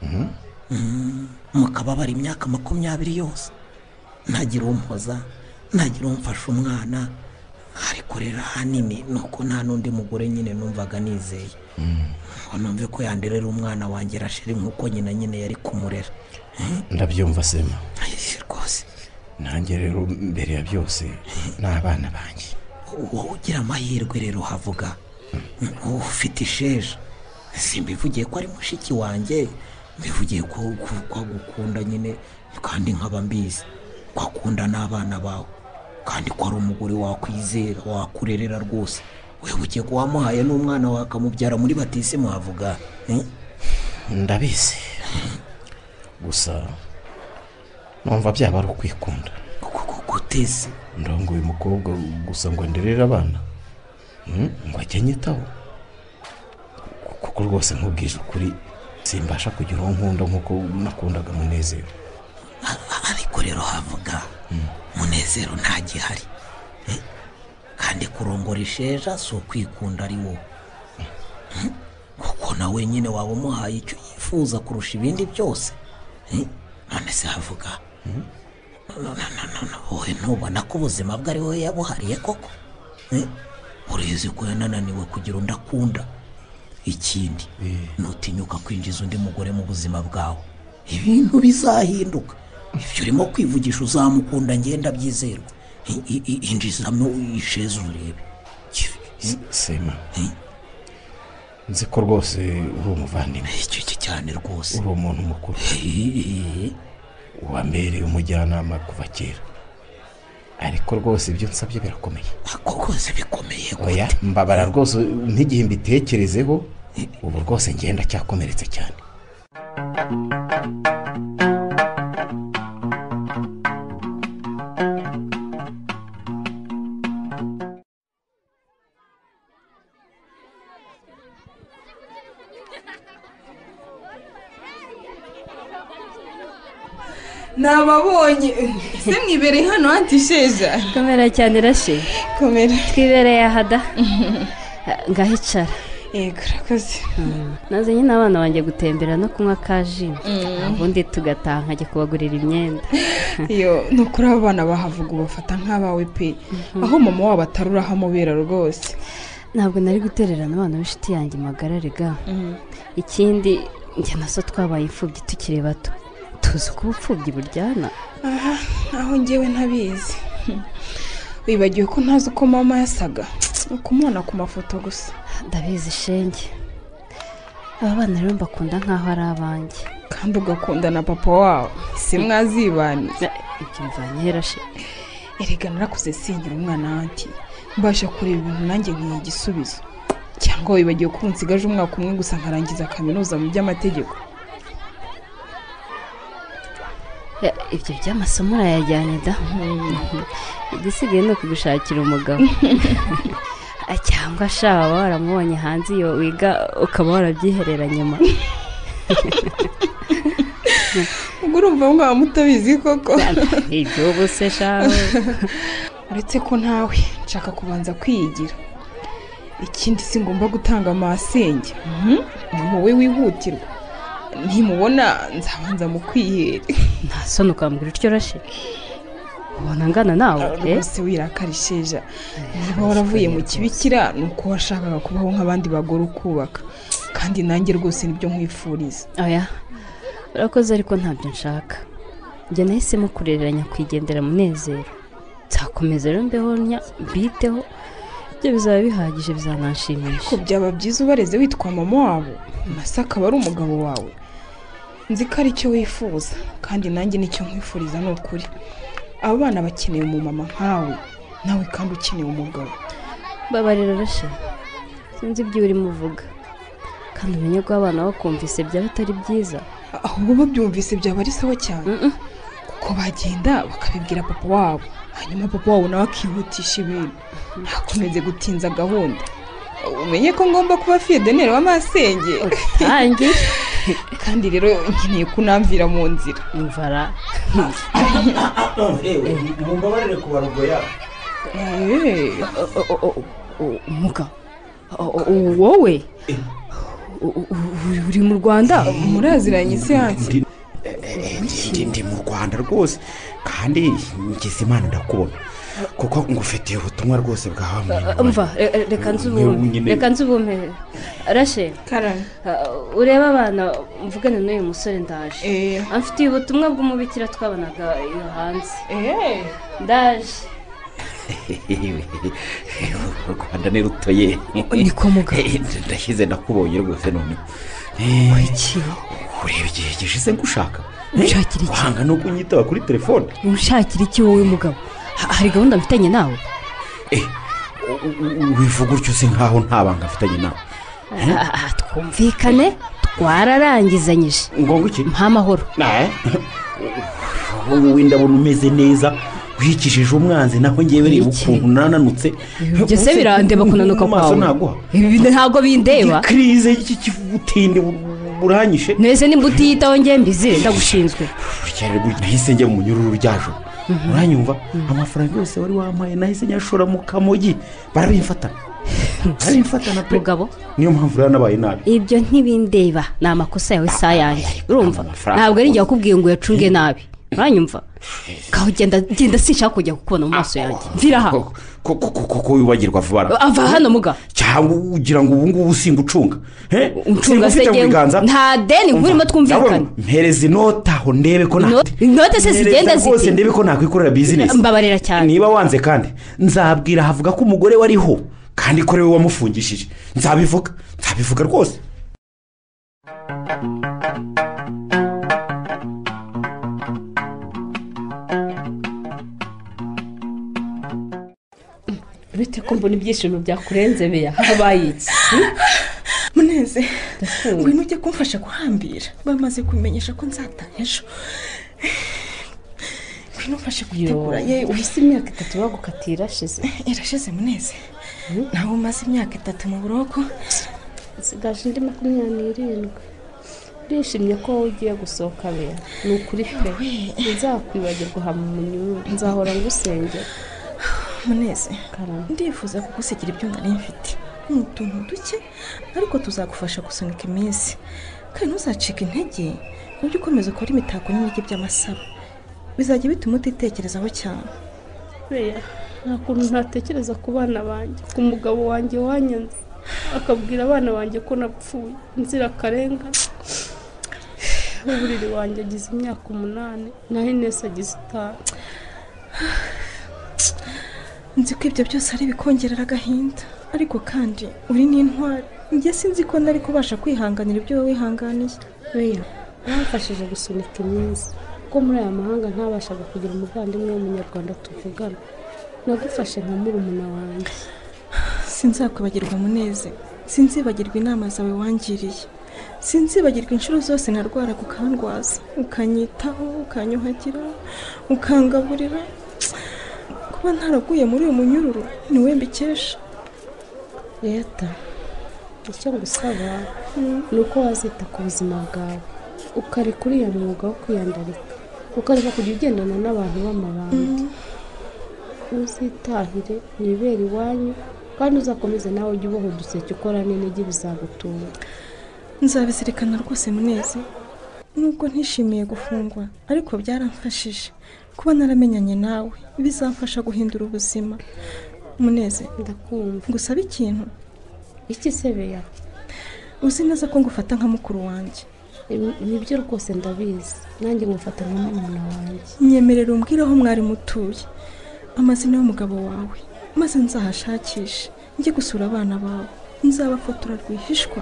Mhm. Mm, mu kababaro imyaka makumyabiri yose ntagira umpoza ntagira umfasha umwana ariko rero ahanini ni uko nta n'undi mugore nyine numvaga nizeye ngo numve ko yanderera umwana wanjye rashiri nk'uko nyina nyine yari kumurera ndabyumva sema Eh, rwose nanjye rero mbere ya byose ni abana banjye wowe ugira amahirwe rero havuga wowe ufite isheja simbivugiye ko ari mushiki wanjye mbivugiye ko ko- ko agukunda nyine kandi nkaba mbizi ko akunda n'abana bawe kandi ko ari umugore wakwizera wakurerera rwose wewe ugiye ko wamuhaye n'umwana wawe akamubyara muri batisimu havuga eh? ndabizi gusa numva byaba ari ukwikunda guteze ndongo uyu mukobwa gusa ngo nderere abana Mm, ngo ajye anyitaho kuko rwose nkubwije ukuri simbasha kugira uwo nkunda nk'uko nakundaga munezero ariko rero havuga munezero ntagihari Eh? kandi kurongora isheja si ukwikunda ari wowe Mm? kuko nawe nyine waba umuhaye icyo yifuza kurusha ibindi byose Eh? none se havuga No, no, no, no, no, wowe ntubona ko ubuzima bwe ari wowe yabuhariye koko Eh? urizi ko yanananiwe kugira undi akunda ikindi nutinyuka kwinjiza undi mugore mu buzima bwawe ibintu bizahinduka ibyo urimo kwivugisha uzamukunda ngenda byizerwa I- i- i- injizamo isheze urebe sema Eh? nzi ko rwose uri umuvandimwe icyo cyo cyane rwose uri umuntu mukuru wambereye umujyanama kuva kera ariko rwose ibyo nsabye birakomeye ako rwose bikomeye oya mbabara rwose nk'igihe mbitekerezeho ubu rwose ngenda cyakomeretse cyane nababonye ese mwibere hano hati sheja komera cyane rashe komera twibereye aha da ngaho icara yego urakoze nazanye n'abana banjye gutembera no kunywa ka ji Mm. ubundi tugataha nkajya kubagurira imyenda iyo ni ukuri aba bana bahavuga ubafata nk'abawe pe aho mama wabo atari urahamubera rwose ntabwo nari gutererana abana b'inshuti yanjye magarare ga ikindi njye na so twabaye imfubyi tukiri bato tuzi uko ubupfubyi buryana aha aho ngewe ntabizi wibagiwe ko ntazi uko mama yasaga ni ukumubona ku mafoto gusa ndabizi shenge aba bana rero mbakunda nk'aho ari abanjye kandi ugakunda na papa wawe si mwazibanye ibyo mvanye he rashe erega narakuze singira umwana wanjye mbasha kureba ibintu nanjye nkiye igisubizo cyangwa wibagiwe ko ubu nsigaje umwaka umwe gusa nkarangiza kaminuza mu by'amategeko Ya, ibyo by'amasomo urayajyanye da igisigaye ni ukugushakira umugabo Ah, cyangwa shaba waramubonye hanze iyo wiga ukaba warabyiherera nyuma ubwo urumva mwaba mutabizi koko ibyo ubu se shawe uretse ko nawe nshaka kubanza kwiyigira ikindi si ngomba gutanga amasenge Mhm, ni wowe wihutirwa ntimubona nzabanza mu kwihera nta soni ukambwira utyo rashe ubona angana nawe eh? rwose wirakarisheja niba waravuye mu kibikira ni uko washakaga kubaho nk'abandi bagore ukubaka kandi nanjye rwose nibyo nkwifuriza oya urakoze ariko ntabyo nshaka njye nahisemo kurereranya kwigendera munezero nzakomeza rero mbeho nya mbiteho ibyo bizaba bihagije bizananshimisha ko byaba byiza ubareze witwa mama wabo masa akaba ari umugabo wawe nzi ko ari cyo wifuza kandi nanjye nicyo nkwifuriza ni ukuri abo bana bakeneye umumama nkawe nawe kandi ukeneye umugabo babarira rashe sinzi ibyo urimo uvuga kandi umenye ko abana bakumvise byaba atari byiza ahubwo babyumvise byaba ari sawa cyane kuko bagenda bakabibwira papa wabo hanyuma papa wabo nawe akihutisha ibintu ntakomeze gutinza gahunda umenye ko ngomba kuba fiyedeneri w'amasenge tangi kandi rero nkeneye kunamvira mu nzira imvara rewe mumbabarire kubarogoya umuga wowe uri mu rwanda muraziranye isiyansi ndi ndi mu rwanda rwose kandi ngize imana ndakubona kuko ngufitiye ubutumwa rwose bwawe mva re- re- reka nzubume reka nzubume rashe karani Uh, urebe abana mvugane n'uyu musore ndaje Eh. amfitiye ubutumwa bw'umubikira twabonaga iyo hanze Eh. ndaje u rwanda ni rutoye ni kwa muganga ndashyize ndakubonye rwose none iki ureba igihe gishize ngushaka Unshakira iki? wanga no kunyitaba kuri telefone ushakira iki wowe mugabo Ha- hari gahunda mfitanye nawe U- u- wivuga utyo usa nkaho nta banga afitanye nawe Ah, twumvikane twararangizanyije ngombwa iki mpa amahoro Eh? wowe ndabona umeze neza wikishije umwanzi naho ngewe reba ukuntu nananutse ibyo se birandeba kunanuka Mu maso kwawe naguha Ibi ntabwo bindeba igikirize cy'ubutinde buranyishe ntese nimba utiyitaho njye mbizi ndagushinzwe cyane gutya nahise njya mu nyururu ryajo uranyumva amafaranga yose wari wampaye nahise nyashora mu kamogi barabimfata barabimfatana pe mugabo niyo mpamvu rero nabaye nabi ibyo ntibindeba ni amakosa yawe si ayanjye urumva amafaranga ntabwo ari njye wakubwiye ngo uyacunge nabi uranyumva kaho genda genda sinshaka kujya kukubona mu maso yanjye mvira aha koko koko wibagirwa vuba na- ava hano muga cyangwa ugira ngo ubu ngubu singucunga he uncunga se Singufite mu njyewe biganza nta deni Umva, nkurimo twumvikane ndabona, mpereza inota aho ndebe ko nta- Inote- inote se Mpereza zigenda zite? rwose ndebe ko nakwikorera bizinesi mbabarira cyane niba wanze kandi nzabwira havuga ko umugore wariho kandi ko ariwe wamufungishije nzabivuga nzabivuga rwose uretse ko mbona ibyishimo byakurenze beya habaye iki muneze ngwino ujye kumfasha guhambira bamaze kubimenyesha ko nzataha ejo ngwino umfashe gutegura yewe ubuse imyaka itatu bagukatira ashize irashize muneze nawe umaze imyaka itatu mu buroko nsigaje indi makumyabiri n'irindwi ndishimye ko wowe ugiye gusohoka be ni ukuri pe nzakwibagirwa hama umunyururu nzahora ngusengera muneze ndifuza kugusigira ibyo nari mfite ni utuntu duke ariko tuzagufasha gusunika iminsi kandi ntuzacike intege ujye ukomeza ukora imitako n'ibiryo by'amasaro bizajya bituma utitekerezaho cyane beya nta kuntu ntatekereza ku bana banjye ku mugabo wanjye wanyanze akabwira abana banjye ko napfuye inzirakarengane uburiri wanjye agize imyaka umunani naho inesi agize itanu nzi ko ibyo byose ari ibikongerera agahinda ariko kandi uri n'intwari njye sinzi ko nari kubasha kwihanganira ibyo wowe wihanganiye beya bamfashije gusunika iminsi ko muri aya mahanga ntabashaga kugira umuvandimwe w'umunyarwanda tuvugana nagufashe nka murumuna wanjye sinzakwibagirwa muneze sinzibagirwa inama zawe wangiriye sinzibagirwa inshuro zose narwara ukandwaza ukanyitaho ukanyuhagira ukangaburira kuba ntaraguye muri uyu munyururu ni we mbikesha leta icyo ngusaba ni uko wazita ku buzima bwawe ukareka uriya mwuga wo kwiyandarika ukareka kujya ugendana n'abantu b'amabanga uzitahire wibere iwanyu kandi uzakomeze nawe ujye uboha uduseke ukora n'intege bizagutunga nzabizirikana rwose muneze nubwo ntishimiye gufungwa ariko byaramfashije kuba naramenyanye nawe bizamfasha guhindura ubuzima muneze ndakumva gusabe ikintu iki se beya uzi neza ko ngufata nka mukuru wanjye nibyo rwose ndabizi nanjye ngufata nka murumuna wanjye nyemerera umbwire aho mwari mutuye amazina y'umugabo wawe maze nzahashakishe njye gusura abana bawe nzabafotora rwihishwa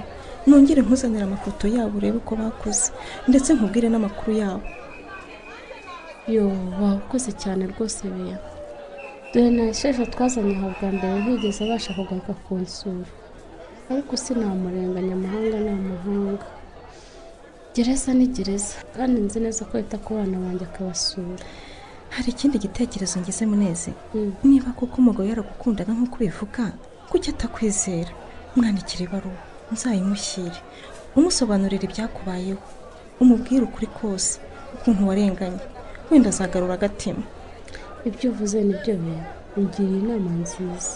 nongere nkuzanire amafoto yabo urebe uko bakuze ndetse nkubwire n'amakuru yabo yo wakoze cyane rwose beya dore na sheje twazanye aha bwa mbere bigeze abasha kugaruka ku nsura ariko sinamurenganya amahanga ni amahanga gereza ni gereza kandi nzi neza ko yita ku bana banjye akabasura hari ikindi gitekerezo ngize muneze niba koko umugabo yaragukundaga nk'uko ubivuga kuki atakwizera mwandikire ibaruwa nzayimushyire umusobanurira ibyakubayeho umubwire ukuri kose ukuntu warenganye wenda azagarura agatima ibyo uvuze nibyo bintu ugiriye inama nziza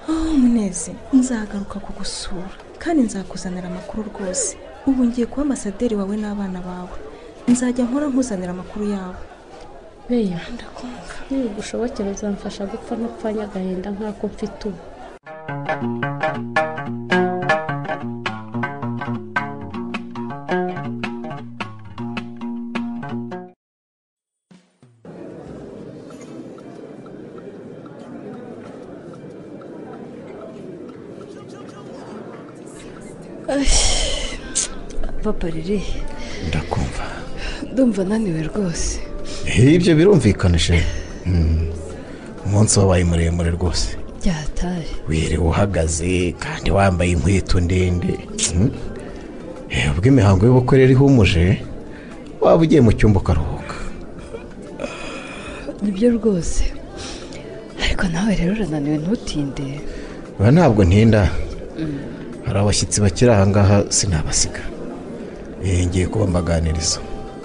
aho muneze nzagaruka kugusura kandi nzakuzanira amakuru rwose ubu ngiye kuba amasaderi wawe n'abana bawe nzajya nkora nkuzanira amakuru yabo beya ndakumva nibigushobokera uzamfasha gupfa no gupfanya agahinda nk'ako mfite ubu papa riri ndakumva ndumva naniwe rwose ibyo birumvikanisha umunsi wabaye muremure rwose byatari wirewe uhagaze kandi wambaye inkweto ndende Hmm. Eh, ubwo imihango y'ubukwe rero ihumuje waba ugiye mu cyumba ukaruhuka nibyo rwose ariko nawe rero urananiwe ntutinde Ba ntabwo ntinda hari abashyitsi bakiri aha ngaha sinabasiga Eh, ngiye kubambaganiriza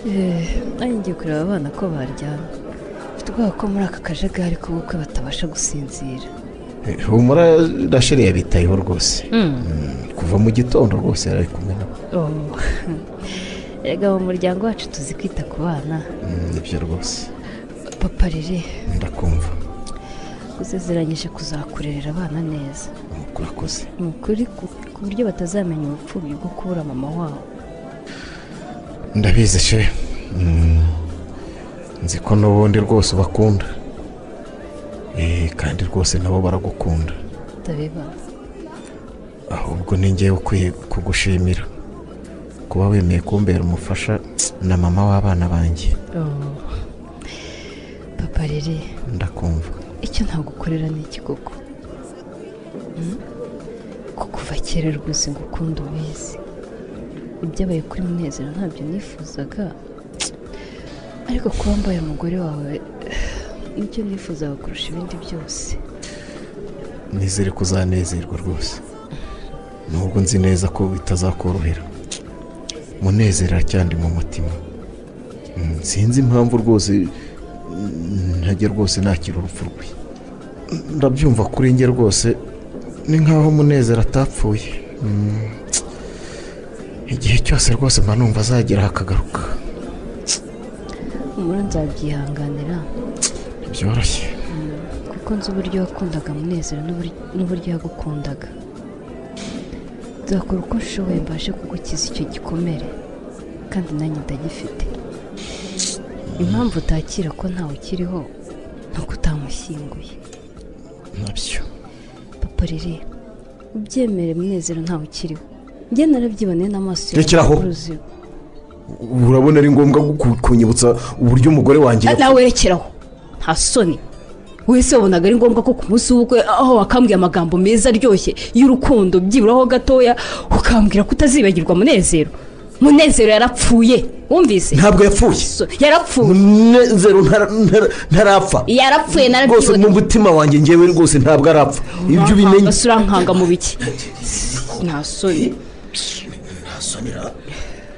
Eh, nanjye ngiye kureba abana ko baryamye mfite ubwoba ko muri aka kajagari k'ubukwe batabasha gusinzira Eh, humura rasheri yabitayeho rwose Mm, kuva mu gitondo rwose yari ari kumwe nabo Oh. erega mu muryango wacu tuzi kwita ku bana Mm, nibyo rwose papa riri ndakumva usezeranyije kuzakurerera abana neza urakoze ni ukuri ku- ku buryo batazamenya ubupfubyi bwo kubura mama wabo ndabizi she Mm. nzi ko n'ubundi rwose ubakunda Eh, kandi rwose nabo baragukunda ndabiba ahubwo ni ngewe ukwiye kugushimira kuba wemeye kumbera umufasha na mama w'abana banjye Oh. papa riri ndakumva icyo ntagukorera ni iki koko Hmm? ko kuva kera rwose ngukunda ubizi ibyabaye kuri munezero ntabyo nifuzaga ariko kuba mbaye umugore wawe nibyo nifuzaga kurusha ibindi byose nizere ko uzanezerwa rwose nubwo nzi neza ko bitazakorohera munezero aracyandi mu mutima Mm, sinzi impamvu rwose mm, ntajya rwose nakira urupfu rwe ndabyumva kuri njye rwose ni nkaho munezero atapfuye Mm, tsk. igihe cyose rwose mba numva azagera hakagaruka umura nzabyihanganira byoroshye kuko nzi uburyo wakundaga munezero n'ubur- n'uburyo yagukundaga nzakora uko nshoboye mbashe kugukiza icyo gikomere kandi nanjye ndagifite impamvu utakira ko ntawe ukiriho ni uko utamushyinguye nabyo papa riri ubyemere munezero ntawe ukiriho njye narabyiboneye n'amaso yawe Rekeraho. uruziho urabona ari ngombwa ku- kunyibutsa uburyo umugore wanjye nawe werekeraho nta soni wese wabonaga ari ngombwa ko ku munsi w'ubukwe aho wakambwiye amagambo meza aryoshye y'urukundo byiburaho gatoya ukambwira ko utazibagirwa munezero munezero yarapfuye wumvise ntabwo yapfuye So- yarapfuye munezero ntara- ntara- ntarapfa yarapfuye rwose mu narabyiboneye mutima wanjye ngewe rwose ntabwo arapfa ibyo ubimenye basura nkanga mu biki nta soni ntasonera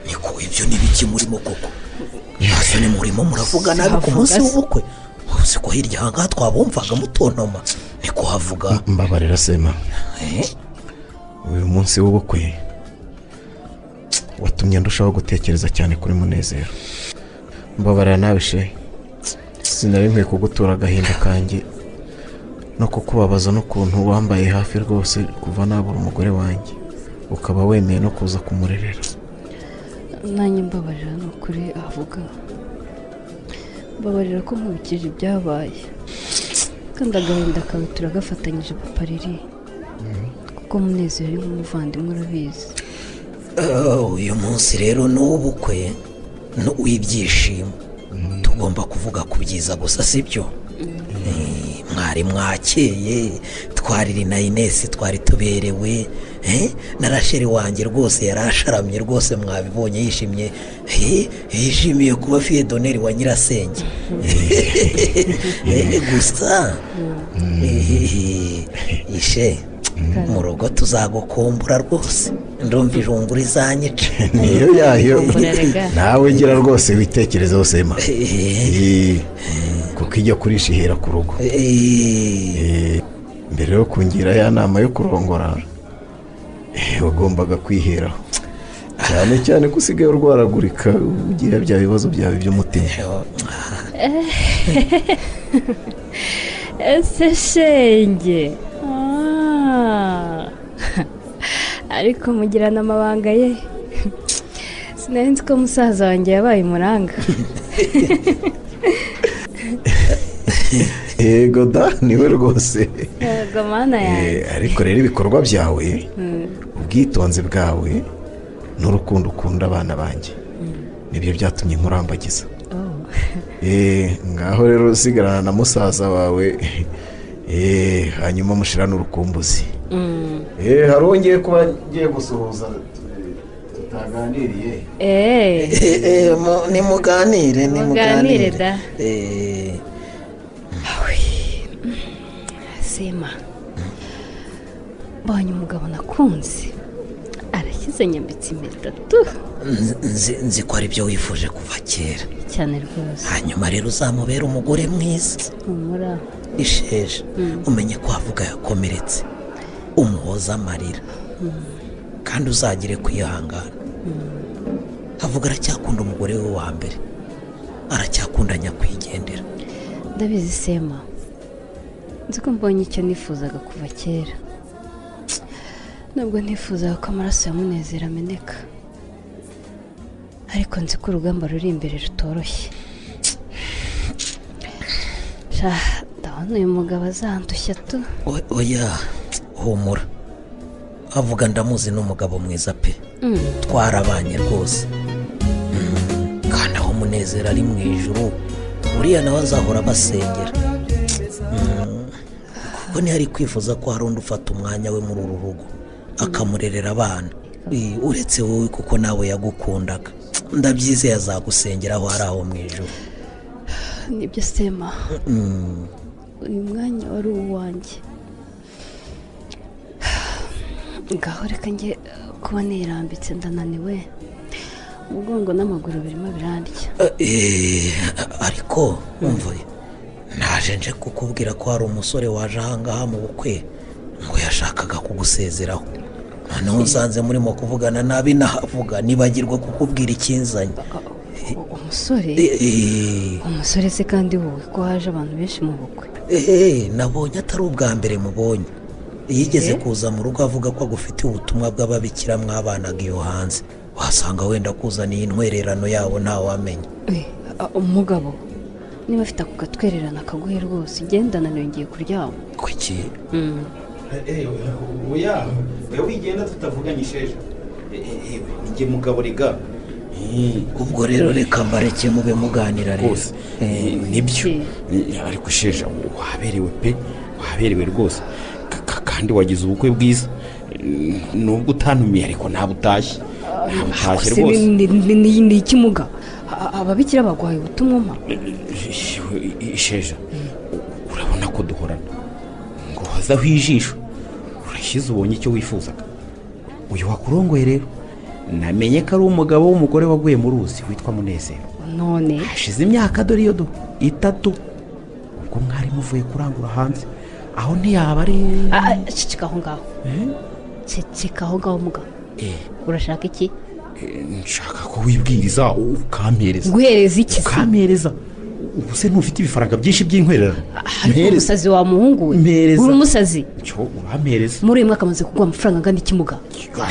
niko ibyo ni biki murimo koko ntasoni murimo muravuga nabi ku munsi Havuga se. w'ubukwe uzi ko hirya aha ngaha twabumvaga mutontoma niko havuga mbabarira sema Eh? uyu munsi w'ubukwe watumye ndushaho gutekereza cyane kuri munezero mbabarira nawe she sinari nkwiye kugutura agahinda kanjye no kukubabaza n'ukuntu wambaye hafi rwose kuva nabura umugore wanjye ukaba wemeye no kuza kumurerera nanjye mbabarira ni ukuri avuga mbabarira ko nkubikije ibyabaye kandi agahinda kawe turagafatanyije papa riri kuko munezero ari nk'umuvandimwe urabizi Ah, uyu munsi rero ni uw'ubukwe ni uw'ibyishimo tugomba kuvuga ku byiza gusa si byo Eh, mwari mwakeye twariri na inesi twari tuberewe eh, na rasheri wanjye rwose yari asharamye rwose mwabibonye yishimye Eh, yishimiye kuba fiyedoneri wa nyirasenge Eh, gusa eh, ishe mu rugo tuzagukumbura rwose ndumva ijungura izanyica niyo yayo nawe gira rwose witekerezeho sema Eh, kuko ijya kurisha ihera ku rugo Eh, mbere yo kungira ya nama yo kurongora eh, wagombaga kwiheraho cyane cyane ko usigaye urwaragurika ugira bya bibazo byawe by'umutima ese shenge Ah. ariko mugirana amabanga ye sinari nzi ko musaza wanjye yabaye umuranga yego da niwe rwose yego mana yanjye Eh, ariko rero ibikorwa byawe ubwitonzi bwawe n'urukundo ukunda abana banjye nibyo byatumye nkurambagiza Eh, ngaho rero usigarana na musaza wawe eh, hanyuma mushirane urukumbuzi Eh, hari uwo ngiye kuba ngiye gusuhuza tu- tutaganiriye eee nimuganire muganire da Eh, sema mbonye umugabo nakunze arashyize nyambitse imitatu nzi- nzi- nzi ko ari byo wifuje kuva kera cyane rwose hanyuma rero uzamubera umugore mwiza humura isheje umenye ko havuga yakomeretse umuhoza amarira kandi uzagire kwihangana havuga aracyakunda umugore we wa mbere aracyakunda nyakwigendera ndabizi sema nzi ko mbonye icyo nifuzaga kuva kera nubwo ntifuzaga ko amaraso ya munezero ameneka ariko nzi ko urugamba ruri imbere rutoroshye Sha, ndabona uyu mugabo azandushya tu O- oya humura avuga ndamuzi n'umugabo mwiza pe twarabanye rwose Mm, kandi aho umunezero ari mu ijuru uriya nawe azahora abasengera Mm, kuko ntihari kwifuza ko hari undi ufata umwanya we muri uru rugo akamurerera abana Eh, uretse wowe kuko nawe yagukundaga ndabyizeye azagusengera aho ari aho mu ijuru nibyo sema Mm, uyu mwanya wari uwanjye ngaho reka njye kuba nirambitse ndananiwe umugongo n'amaguru birimo birandya Eh, ariko umva naje nje kukubwira ko hari umusore waje ahangaha mu bukwe ngo yashakaga kugusezeraho noneho nsanze murimo kuvugana nabi nahavuga nibagirwa kukubwira ikinzanye umusore Eh, umusore se kandi wowe ko haje abantu benshi mu bukwe eh, nabonye atari ubwa mbere mubonye yigeze Eh? kuza mu rugo avuga ko agufitiye ubutumwa bw'ababikira mwabanaga iyo hanze wasanga wenda kuzaniye intwererano yabo ntawamenya Eh, a- umugabo niba afite ako gatwererana akaguhe rwose igendana yongeye kuryama kuki Mm. oya oya wigenda tutavuganye isheja njye mugabo rega ubwo rero reka mbareke mube muganira rwose nibyo Ni- ariko sheja waberewe pe waberewe rwose Ka- ka- kandi wagize ubukwe bwiza N- nubwo utantumiye ariko ntabwo utashye ntabwo utashye Se rwose ni- ni- ni- ni- ni iki muga A- ababikira bagwaye ubutumwa ma isheja urabona ko duhorana ngo wazaho ijisho urashyize ubonye icyo wifuzaga uyu wakurongoye rero namenye ko ari umugabo w'umugore waguye mu ruzi witwa munezero none hashize imyaka dore iyo do itatu ubwo mwari muvuye kurangura hanze aho ntiyaba ari Ah, ah, ceceka aho ngaho ceceka aho ngaho mugabo urashaka iki Eh, nshaka ko wibwiriza ukampereza guhereza iki se ukampereza ubu se ntufite ibifaranga byinshi by'inkwererano ariko umusazi wa muhungu we Mpereza. uri umusazi cyo urampereza muri uyu mwaka amaze kugwa amafaranga angana iki muga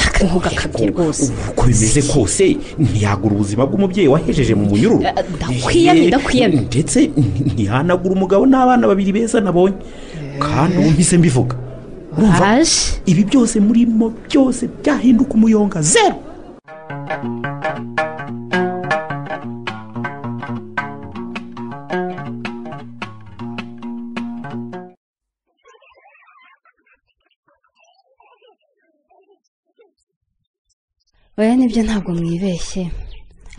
akamuga akabye rwose uko bimeze kose ntiyagura ubuzima bw'umubyeyi wahejeje mu munyururu Eh, ndakwiyamye, Eh, ndakwiyamye. ndetse n- ntihanagura umugabo n'abana babiri beza nabonye kandi ubu mpise mbivuga urumva ibi byose murimo byose byahinduka umuyonga zero oya nibyo ntabwo mwibeshye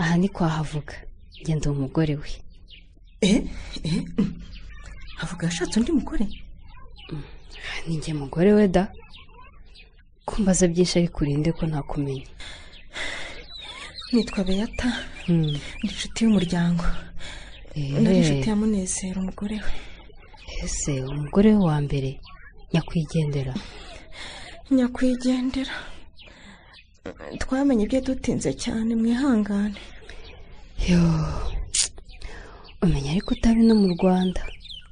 aha ni kwa havuga genda uwo mugore we avuga yashatse undi mugore ni njye mugore we da kumbaza byinshi ari kurinde ko ntakumenya nitwa beyata Hmm. ni inshuti y'umuryango nari inshuti ya munezero umugore we ese umugore we wa mbere nyakwigendera nyakwigendera twamenye ibyo dutinze cyane mwihangane yo umenya ariko utari no mu rwanda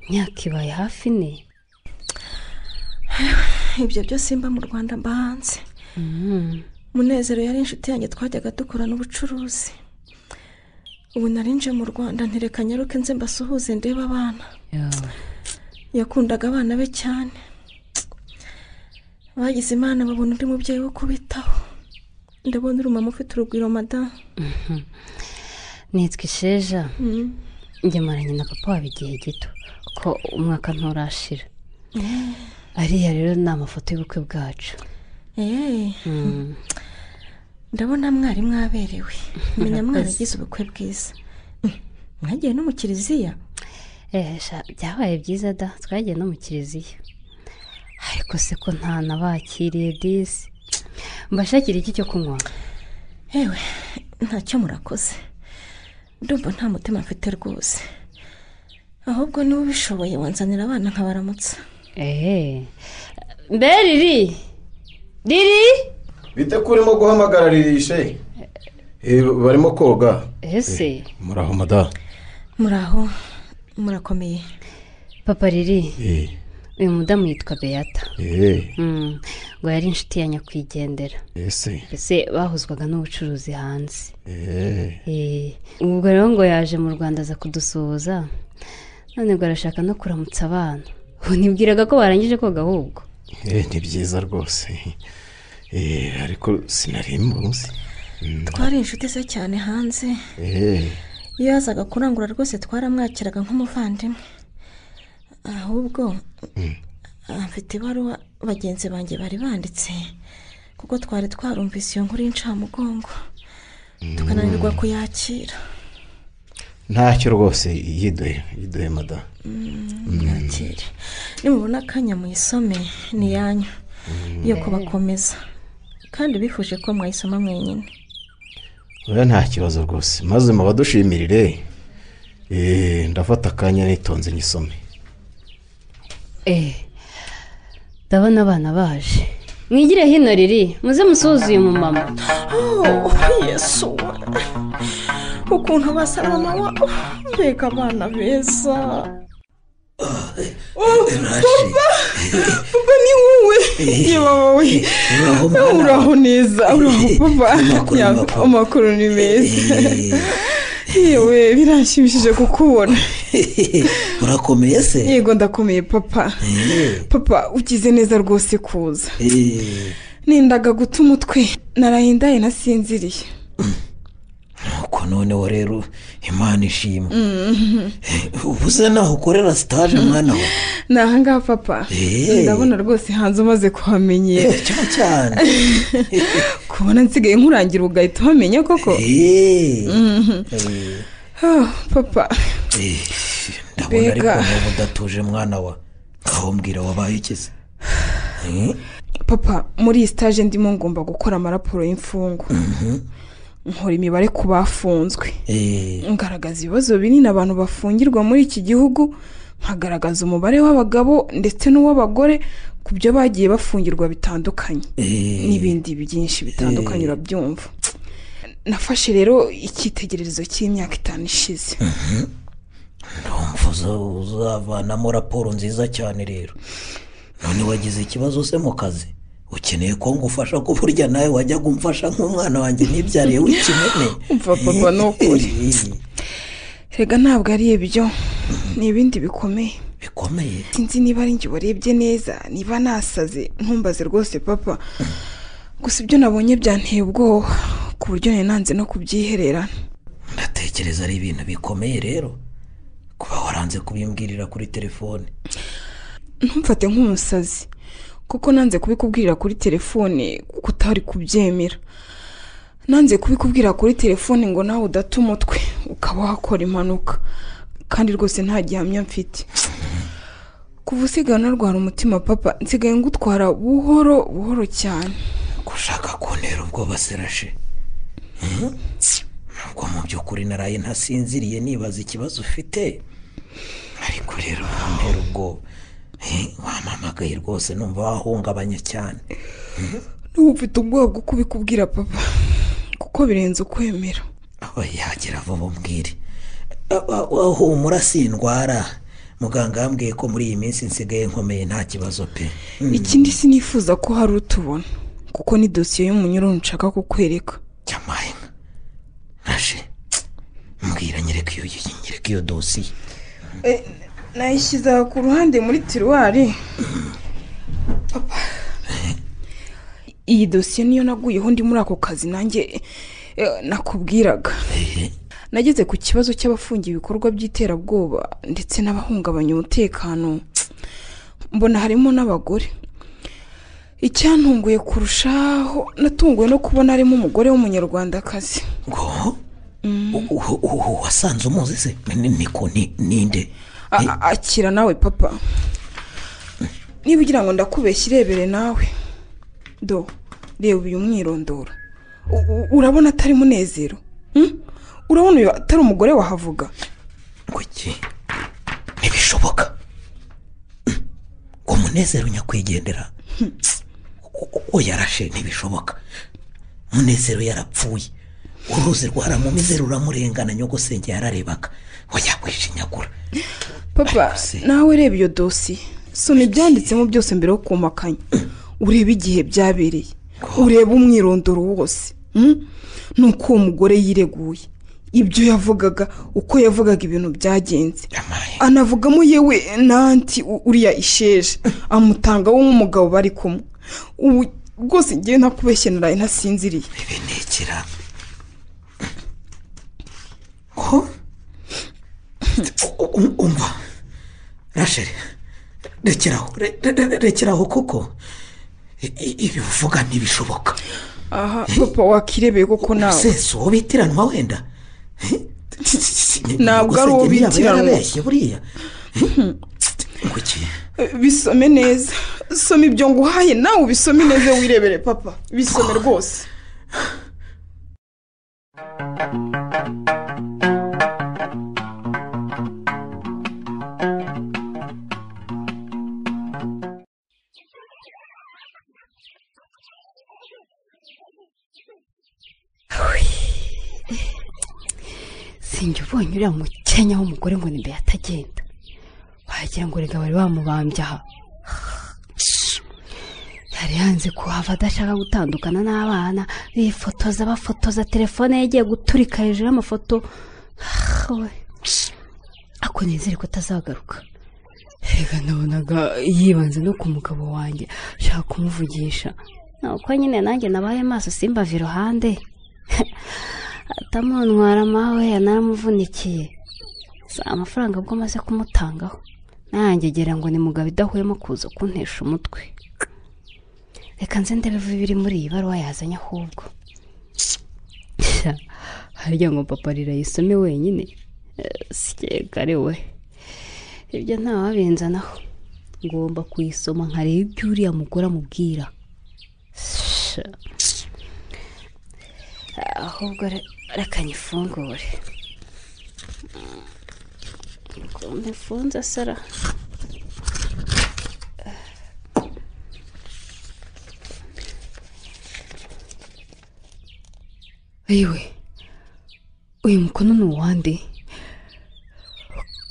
imyaka ibaye hafi ine ibyo byose mba mu rwanda mba hanze munezero yari inshuti yanjye twajyaga dukorana ubucuruzi ubu narinje mu rwanda ntireka nyaruke nze mbasuhuze ndeba abana yakundaga abana be cyane bagize imana babona undi mubyeyi wo kubitaho ndabona uri umumama ufite urugwiro madamu nitwa isheja Mm. njye maranye na papa waba igihe gito ko umwaka nturashira ariya rero ni amafoto y'ubukwe bwacu Eh, Mm. ndabona mwari mwaberewe Murakoze. menya mwaragize ubukwe bwiza Mm, mwagiye no mu kiliziya Eh, sha, byabaye byiza da twagiye no mu kiliziya ariko se ko nta nabakiriye disi mbashakira iki cyo kunywa yewe ntacyo murakoze ndumva nta mutima mfite rwose ahubwo niba ubishoboye wanzanira abana nkabaramutsa eee mbe riri riri bite ko urimo guhamagara ririshe Eh, barimo koga ese muraho madamu muraho murakomeye papa riri Eh, uyu mudamu yitwa beyata eh, Mm, ngo yari inshuti ya nyakwigendera ese mbese bahuzwaga n'ubucuruzi hanze eh, Eh, ubwo rero ngo yaje mu rwanda aza kudusuhuza none ngo arashaka no kuramutsa abana ubu nibwiraga ko barangije koga ahubwo eh, ni byiza rwose Eh, ariko sinari muzi Mm, twari inshuti ze cyane hanze eh, iyo yazaga kurangura rwose twaramwakiraga nk'umuvandimwe ahubwo afite ibaruwa bagenzi banjye bari banditse kuko twari twarumvise iyo nkuru y'incamugongo tukananirwa kuyakira ntacyo rwose yiduhe yiduhe madamu mwakire nimubona akanya muyisome ni iyanyu yo kubakomeza kandi bifuje ko mwayisoma mwenyine rero nta kibazo rwose maze mubadushimirire Eh, ndafata akanya nitonze nyisome Eh, ndabona abana baje mwigire hino riri muze musuhuze uyu mumama yesu ukuntu basa mama wabo mbega abana beza papa papa ni wowe yewe wowe uraho neza uraho papa Ya, amakuru ni meza yewe biranshimishije kukubona urakomeye se yego ndakomeye papa papa ugize neza rwose kuza Eh, nindaga guta umutwe narayindaye nasinziriye nuko noneho rero imana ishimwe Mhm. ubuze naho ukorera sitaje mwana we ni ahangaha papa Eh. ndabona rwose hanze umaze kuhamenyera Eh, cyane cyane kubona nsigaye nkurangira ugahita uhamenya koko Mhm. Eh, Ah, papa eh, ndabona ariko Mbega. niba udatuje mwana wa ngaho mbwira wabaye iki se Eh, papa muri iyi sitaje ndimo ngomba gukora amaraporo y'imfungwa mhm. nkora imibare ku bafunzwe Eh, ngaragaza ibibazo binini abantu bafungirwa muri iki gihugu nkagaragaza umubare w'abagabo ndetse n'uw'abagore ku byo bagiye bafungirwa bitandukanye Eh. n'ibindi byinshi bitandukanye Eh. urabyumva nafashe rero icyitegererezo cy'imyaka itanu ishize ndumva uza- uzavanamo raporo nziza cyane rero none wagize ikibazo se mu kazi ukeneye ko ngufasha ko burya nawe wajya kumfasha nk'umwana wanjye ntibyariye w'ikimene Umva papa, ni ukuri. rega ntabwo ari ibyo ni ibindi bikomeye bikomeye sinzi niba ari njye warebye neza niba nasaze ntumbaze rwose papa gusa ibyo nabonye byanteye ubwoba ku buryo nari nanze no kubyihererana ndatekereza ari ibintu bikomeye rero kuba waranze kubimbwirira kuri telefone ntumfate nk'umusazi kuko nanze kubikubwirira kuri telefone kuko utari kubyemera nanze kubikubwira kuri telefone ngo nawe udate umutwe ukaba wakora impanuka kandi rwose nta gihamya mfite kuva usigaye unarwara umutima papa nsigaye ngutwara buhoro buhoro cyane gushaka kuntera ubwoba serashe Mhm. nubwo mu by'ukuri naraye ntasinziriye nibaza ikibazo ufite ariko rero ntera ubwoba Eh, wampamagaye rwose numva wahungabanye cyane n'ubu mfite ubwoba bwo kubikubwira papa kuko birenze ukwemera aba yagira vuba umbwire Aba- aba- humura si indwara muganga yambwiye ko muri iyi minsi nsigaye nkomeye nta kibazo pe Mm. ikindi sinifuza ko hari utubona kuko ni dosiye y'umunyururu nshaka kukwereka nashe mbwira nyereka iyo nyereka iyo dosiye nayishyize aha ku ruhande muri tiruwari iyi dosiye niyo naguyeho ndi muri ako kazi nanjye eh, nakubwiraga nageze ku kibazo cy'abafungiye ibikorwa by'iterabwoba ndetse n'abahungabanya umutekano mbona harimo n'abagore icyantunguye kurushaho natunguwe no kubona harimo umugore w'umunyarwandakazi wasanze umuzi se Ni- niko ni- ninde A- a- akira nawe papa niba ugira ngo ndakubeshye irebere nawe do reba uyu mwirondoro U- u- urabona atari munezero Hmm? urabona uyu atari umugore wahavuga kuki ntibishoboka Mm. ngo munezero nyakwigendera uwo yarashe ntibishoboka munezero yarapfuye uruzi rwaramumize ruramurengana nyogosenge yararebaga oya wishinyagura papa nawe reba iyo dosiye soma ibyanditsemo byose mbere yo kumakanya urebe igihe byabereye urebe umwirondoro wose Hmm? nuko uwo mugore yireguye ibyo yavugaga uko yavugaga ibintu byagenze anavugamo yewe nanti u- uriya isheje amutangaho nk'umugabo bari kumwe ubu rwose ngewe ntakubeshye naraye ntasinziriye benekera umva rasheri rekeraho re- re- re- rekeraho kuko i- i- ibi uvuga ntibishoboka aha papa wakirebeye koko nawe sesi uwo bitiranwa wenda Ntabwo ari uwo Nyogosenge ntiyaba bitiranwa. yarabeshye buriya kuki bisome neza soma ibyo nguhaye nawe ubisome neza wirebere papa bisome rwose njye ubonye uriya mukenya w'umugore ngo ni mbere atagenda wagira ngo rega bari bamubambye aha yari yanze kuhava adashaka gutandukana n'abana bifotoza bafotoza telefone ye yagiye guturika hejuru y'amafoto Ah, we. ako nizere ko atazagaruka rega nabonaga yibanze no ku mugabo wanjye ashaka kumuvugisha ni uko nyine nanjye nabaye maso simbave iruhande atamuntwara mawe yanaramuvunikiye si amafaranga ubwo amaze kumutangaho nanjye ngira ngo ni mugabo idahwema kuza kuntesha umutwe reka nze ndebe biri muri iyi baruwa yazanye ahubwo harya ngo papa rirayisome wenyine sikegare we ibyo ntawabinzanaho ngomba kuyisoma nkareba ibyo uriya mugore amubwira Sha. ahubwo re- reka nyifungure ukuntu ifunze sara ayiwe uyu mukono ni uwande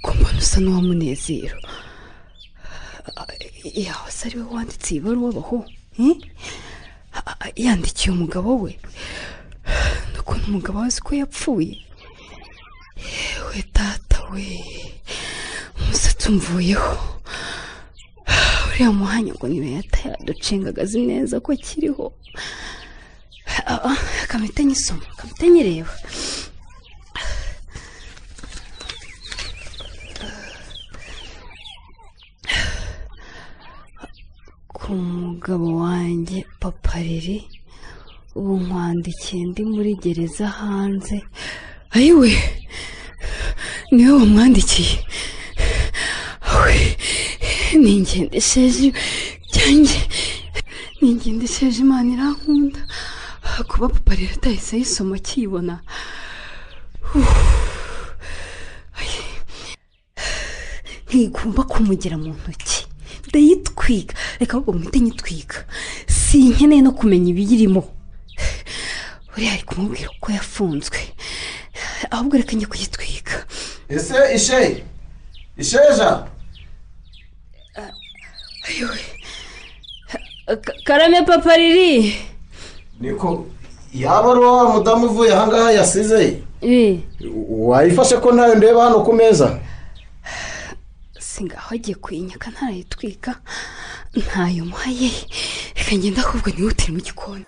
ku mbona usa n'uwamunezero yawe se ari we wanditse iyi baruwa baho hmm? A- a- yandikiye umugabo we ukuntu umugabo we azi ko yapfuye yewe data we umusatsi umvuyeho uriya muhanya ngo niba yata yaducengagazi neza ko akiriho akamita nyisoma akamita nyireba ku mugabo wanjye papa riri ubu nkwandikiye ndi muri gereza hanze ayiwe niwe wamwandikiye awe ni ingendesheje byanjye ni ingendesheje imana irankunda kuba papa rero atahise ayisoma akiyibona Uff. Ayi. ntigomba kumugira mu ntoki ndayitwiga reka ahubwo mwite nyitwiga sinkeneye no kumenya ibiyirimo uriya ari kumubwira uko yafunzwe ahubwo reka njye kuyitwiga ese ishe isheja karame papa riri niko yaba ari uwa mudamu uvuye ahangaha yasize Eh, wayifashe ko ntayo ndeba hano ku meza singaho agiye kuyinyaka ntarayitwika ntayo muhaye reka ngenda ahubwo nihutire mu gikoni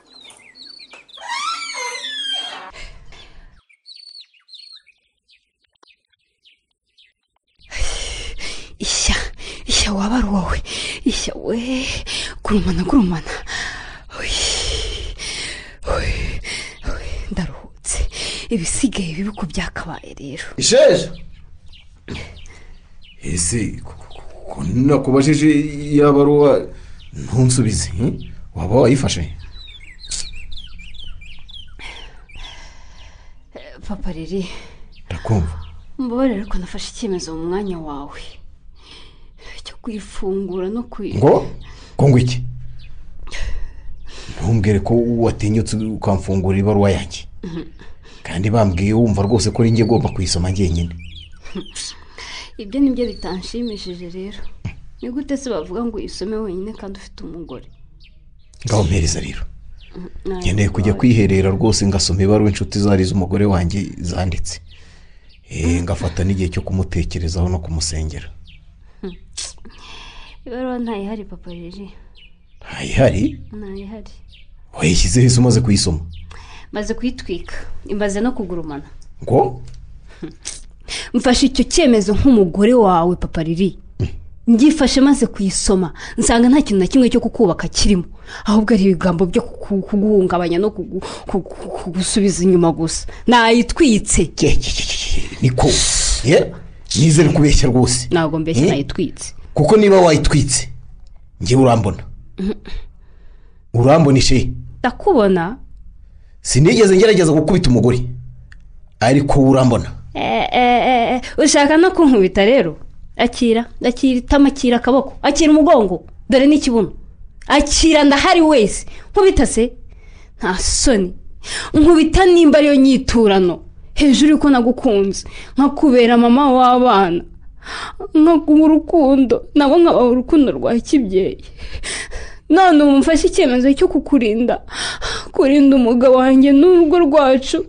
ishya ishya waba ari wowe ishya we gurumana gurumana Ui, ui, ui, ndaruhutse ibisigaye bibi ku byakabaye rero isheja ese ko nakubajije iya baruwa ntunsubize hmm? waba wayifashe papa riri ndakumva mbabarira ariko nafashe icyemezo mu mwanya wawe cyo kuyifungura no kuyi ngo ngo iki ntumbwire ko watinyutse ukamfungura ibaruwa yanjye Mhm. kandi bambwiye wumva rwose ko ninjye ugomba kuyisoma njyenyine ibyo nibyo bitanshimishije rero ni gute se bavuga ngo uyisome wenyine kandi ufite umugore ngaho mpereza rero Mm, nawe nkeneye kujya mbabarira. kwiherera rwose ngasoma ibaruwa inshuti zari z'umugore wanjye zanditse Eh, ngafata n'igihe cyo kumutekerezaho no kumusengera ibaruwa ntayihari papa riri ntayihari ntayihari wayishyizeho isi umaze kuyisoma maze kuyitwika imaze no kugurumana ngo mfashe icyo cyemezo nk'umugore wawe papa riri ngifashe maze kuyisoma nsanga nta kintu na kimwe cyo kukubaka kirimo ahubwo ari ibigambo byo kuku- kuguhungabanya no kugu- kugu- kugu- kugusubiza inyuma gusa nayitwitse niko ye nizere kubeshya rwose ntabwo mbeshya Eh? nayitwitse kuko niba wayitwitse njyewe urambona urambona ishe ndakubona sinigeze ngerageza gukubita umugore ariko urambona Eh, eh, eh, eh, ushaka no kunkubita rero akira akira itama akira akaboko akira umugongo dore n'ikibuno akira ndahari wese nkubita se nta soni nkubita nimba ariyo nyiturano hejuru y'uko nagukunze nkakubera mama w'abana nkaguha urukundo nabo nkabaha urukundo rwa kibyeyi none ubu mfashe icyemezo cyo kukurinda kurinda umugabo wanjye n'urugo rwacu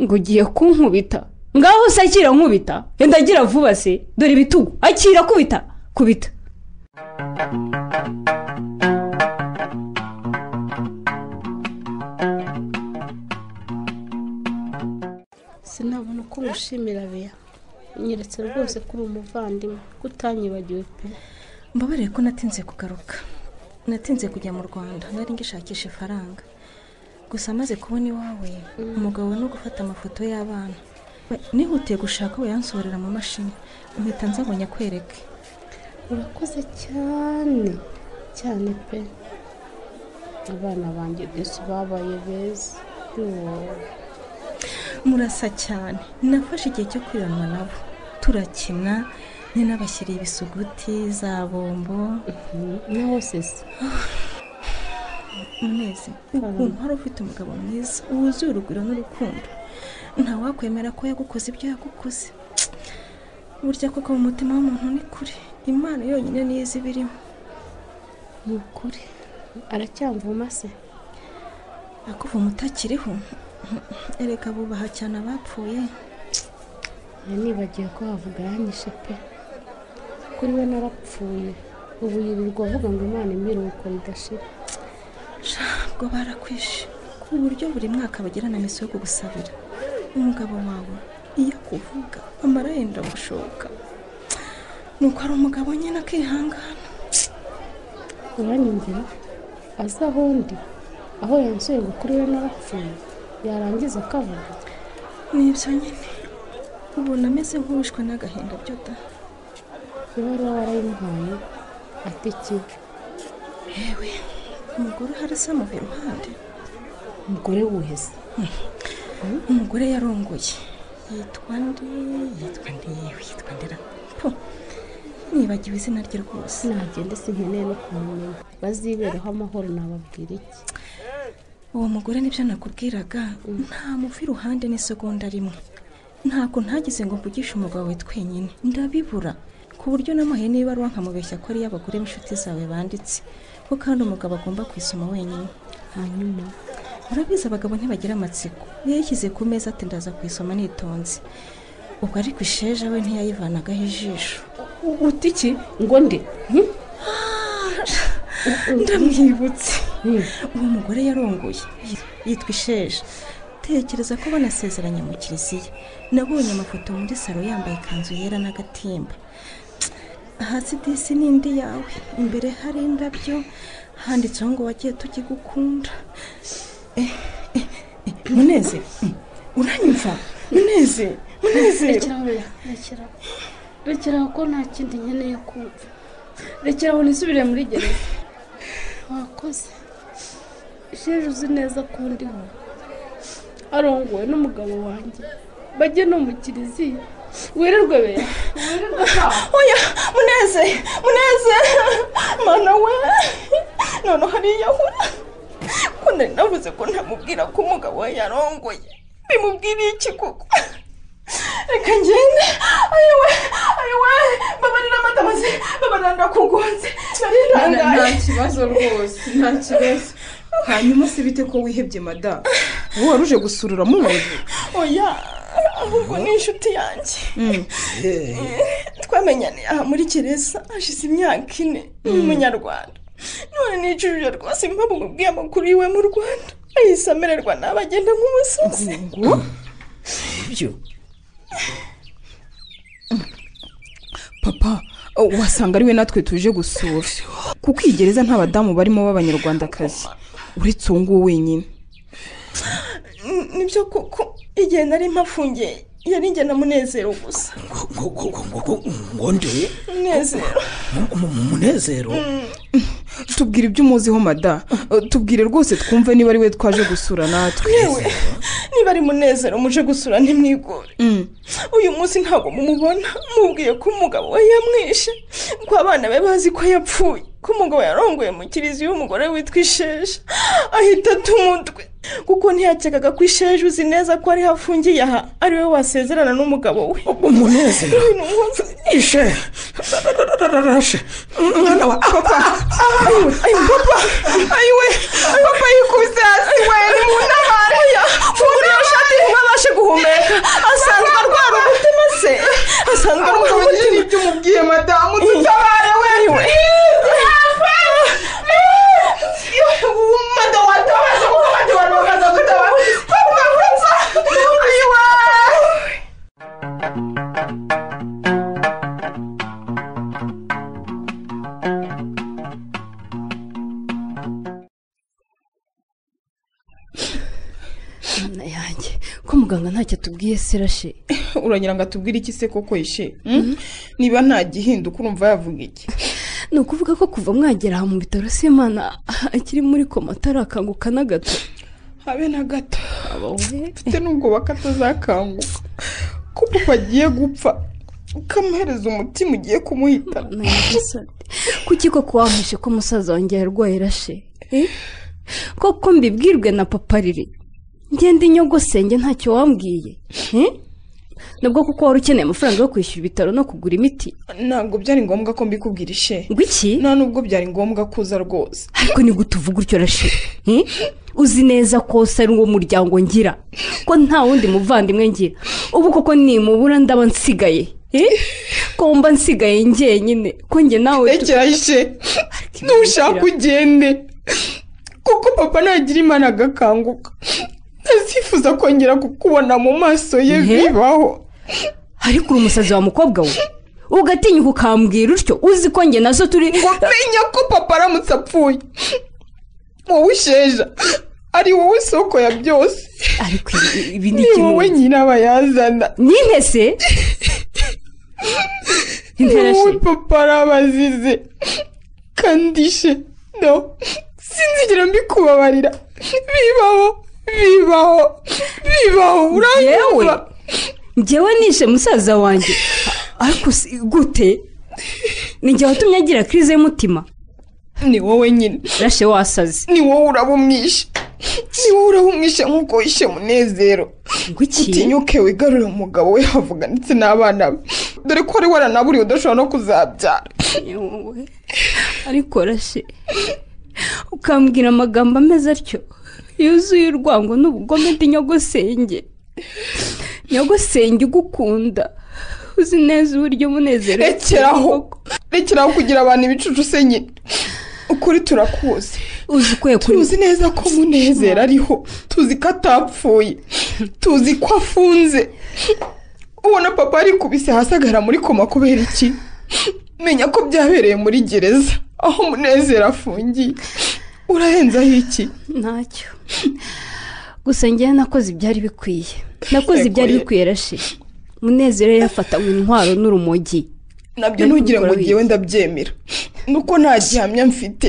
ngo ugiye kunkubita ngaho se akira nkubita yenda agira vuba se dore ibitugu akira kubita kubita sinabona uko mushimira beya nyeretse rwose ko uri umuvandimwe ko utanyibagiwe pe mbabarire ko natinze kugaruka natinze kujya mu rwanda nari ngishakisha ifaranga gusa amaze kubona iwawe umugabo no gufata amafoto y'abana We, nihutiye gushaka wayansohorera mu mashini mpita nzabonye akwereke urakoze cyane cyane pe abana banjye desi babaye beza yoo murasa cyane nafashe igihe cyo kwiranwa nabo turakina nyine nabashyiriye ibisuguti za bombo na wosesi munezi ukuntu wari ufite umugabo mwiza wuzuye urugwiro n'urukundo ntawakwemera ko yagukoze ibyo yagukoze burya koko mu mutima w'umuntu ni kure imana yonyine niyo izi ibirimo ni ukuri aracyamvuma se akuvuma utakiriho erega bubaha cyane abapfuye nibagiwe ko havuga yanyishe pe kuri we narapfuye ubu yirirwa avuga ngo imana imiruko ridashira ntabwo barakwishe ku buryo buri mwaka bagirana misi yo kugusabira umugabo wawe iyo akuvuga amara yenda gushoka nuko ari umugabo nyine akihangana uranyumvira azi aho ndi aho yansuye ngo kuri we narapfuye yarangiza akavuga ni ibyo nyine ubona ameze nk'uwishwe n'agahinda byo da ibaruwa warayimuhaye atikiwe yewe umugore uhari se amuha iruhande umugore wese umugore yarongoye yitwa ndi yitwa ndi yewe yitwa ndera po nibagiwe izina rye rwose nagende sinkeneye no kumumenya baziberaho amahoro nababwira iki uwo mugore nibyo nakubwiraga nta mufi iruhande n'isegonda rimwe ntabwo ntagize ngo mvugishe umugabo we twenyine ndabibura ku buryo namuhe n'ibaruwa nkamubeshya ko ari iy'abagore b'inshuti zawe banditse ko kandi umugabo agomba kuyisoma wenyine hanyuma urabizi abagabo ntibagira amatsiko yayishyize ku meza ati ndaza kuyisoma nitonze ubwo ariko isheja we ntiyayivanagaho ijisho uti iki ngo nde ndamwibutse uwo mugore yarongoye yitwa isheja tekereza ko banasezeranye mu kiliziya nabonye amafoto muri salo yambaye ikanzu yera n'agatimba hasi disi ni indi yawe imbere hari indabyo handitseho ngo wagiye tujye gukunda muneze uranyumva muneze muneze rekeraho rekeraho rekeraho ko nta kindi nkeneye kumva rekeraho nisubire muri gereza wakoze isheje uzi neza ko ndiho arongowe n'umugabo wanjye bajye no mu kiliziya wirirwe beya oya muneze muneze mana we none hariya hura ko nari navuze ko ntamubwira ko umugabo we yarongoye bimubwiriye iki koko reka ngende ayowe ayowe babarira amatabazi babarira ndakugonze nari nta ntangaye kibazo rwose nta kibazo hanyuma se bite ko wihebye madamu wowe wari uje gusurura munezi oya ahubwo ni inshuti yanjye twamenyaniye aha muri gereza hashize imyaka ine ni umunyarwanda none nicujije rwose impamvu mubwiye amakuru yiwe mu rwanda ahise amererwa nabi agenda nk'umusazi ibyo papa wasanga ariwe natwe tuje gusura kuko iyi gereza nta badamu barimo b'abanyarwandakazi uretse uwo nguwo wenyine nibyo koko igihe nari mpafungiye yari njye na munezero gusa ngo ngo ngo ngo ngo ngo nde munezero Mu- mu- mu- munezero tubwire ibyo umuziho mada tubwire rwose twumve niba ari we twaje gusura natwe yewe niba ari munezero muje gusura ntimwigore Mm. uyu munsi ntabwo mumubona mubwiye ko umugabo we yamwishe ko abana be bazi ko yapfuye ko umugabo yarongoye mu kiriziya y'umugore witwa isheja ahita atumutwe kuko ntiyakekaga ko isheja uzi neza ko ariho afungiye aha ariwe wasezerana n'umugabo we umunezero ishe rashe mwana wa papa ayo papa ayo we papa yikubise hasi we ni mu ntabare uriya shati ntibabashe guhumeka asanzwe arwara umutima se asanzwe arwara umutima ibyo umubwiye madamu dutabare we we madamu watabaza kuko madamu bakaza kutabaza papa urapfa ayo we Mana yanjye ko muganga ntacyo atubwiye se rashe uragira ngo atubwire iki se koko ishe niba nta gihinduka urumva yavuga iki ni ukuvuga ko kuva mwagera aha mu bitaro se imana akiri muri koma atarakanguka na gato habe na gato mfite n'ubwoba ko atazakanguka ko papa agiye gupfa ukamuhereza umutima ugiye kumuhitana kuki koko wamwishe ko umusaza wanjye yarwaye rashe Eh? koko mbibwirwe na papa riri ngende inyogosenge ntacyo wambwiye Eh? nubwo kuko wari ukeneye amafaranga yo kwishyura ibitaro no kugura imiti ntabwo byari ngombwa ko mbikubwira ishe ngo iki nta nubwo byari ngombwa kuza rwose ariko ni gute uvuga utyo rashe Eh? uzi neza ko se ari uwo muryango ngira ko nta wundi muvandimwe ngira ubu koko nimubura ndaba nsigaye Eh? ko mba nsigaye njyenyine ko njye nawe tu- rekera ishe nushaka ugende kuko papa nagira imana agakanguka ntazifuza kongera kukubona mu maso ye bibaho ariko uri umusazi wa mukobwa we ugatinyuka ukambwira utyo uzi ko njye nazo turi ngo menya ko papa aramutse apfuye wowe usheja ari wowe isoko ya byose ariko ibi ni wowe nyina abayazana nintese wowe papa arabazize kandi ishe no sinzigera mbikubabarira bibaho bibaho bibaho yewe uranyumva njyewe nishe musaza wanjye ariko si gute ni njye watumye agira kirize y'umutima ni wowe nyine rashe wasaze ni wowe uraba umwishe ni wowe uraba umwishe nk'uko wishe munezero utinyuke wigarurire umugabo we havuga ndetse n'abana be dore ko wari waranaburiwe udashobora no kuzabyara Yewe, ariko rashe ukambwira amagambo ameze atyo yuzuye urwango n'ubugome ndi nyogosenge nyogosenge ugukunda uzi neza uburyo umunezero rekeraho rekeraho kugira abantu ibicucu se nyine ukuri turakuzi uzi ko yakuri tuzi neza ko munezero ariho tuzi ko atapfuye tuzi ko afunze ubona papa yarikubise hasi agahera muri koma kubera iki menya ko byabereye muri gereza aho munezero afungiye urahenzaho iki ntacyo gusa ngewe nakoze ibyari bikwiye nakoze ibyari bikwiye rashe munezero yari yafatanywe intwaro n'urumogi nabyo ntugire ngo ngewe ndabyemera nuko nta gihamya mfite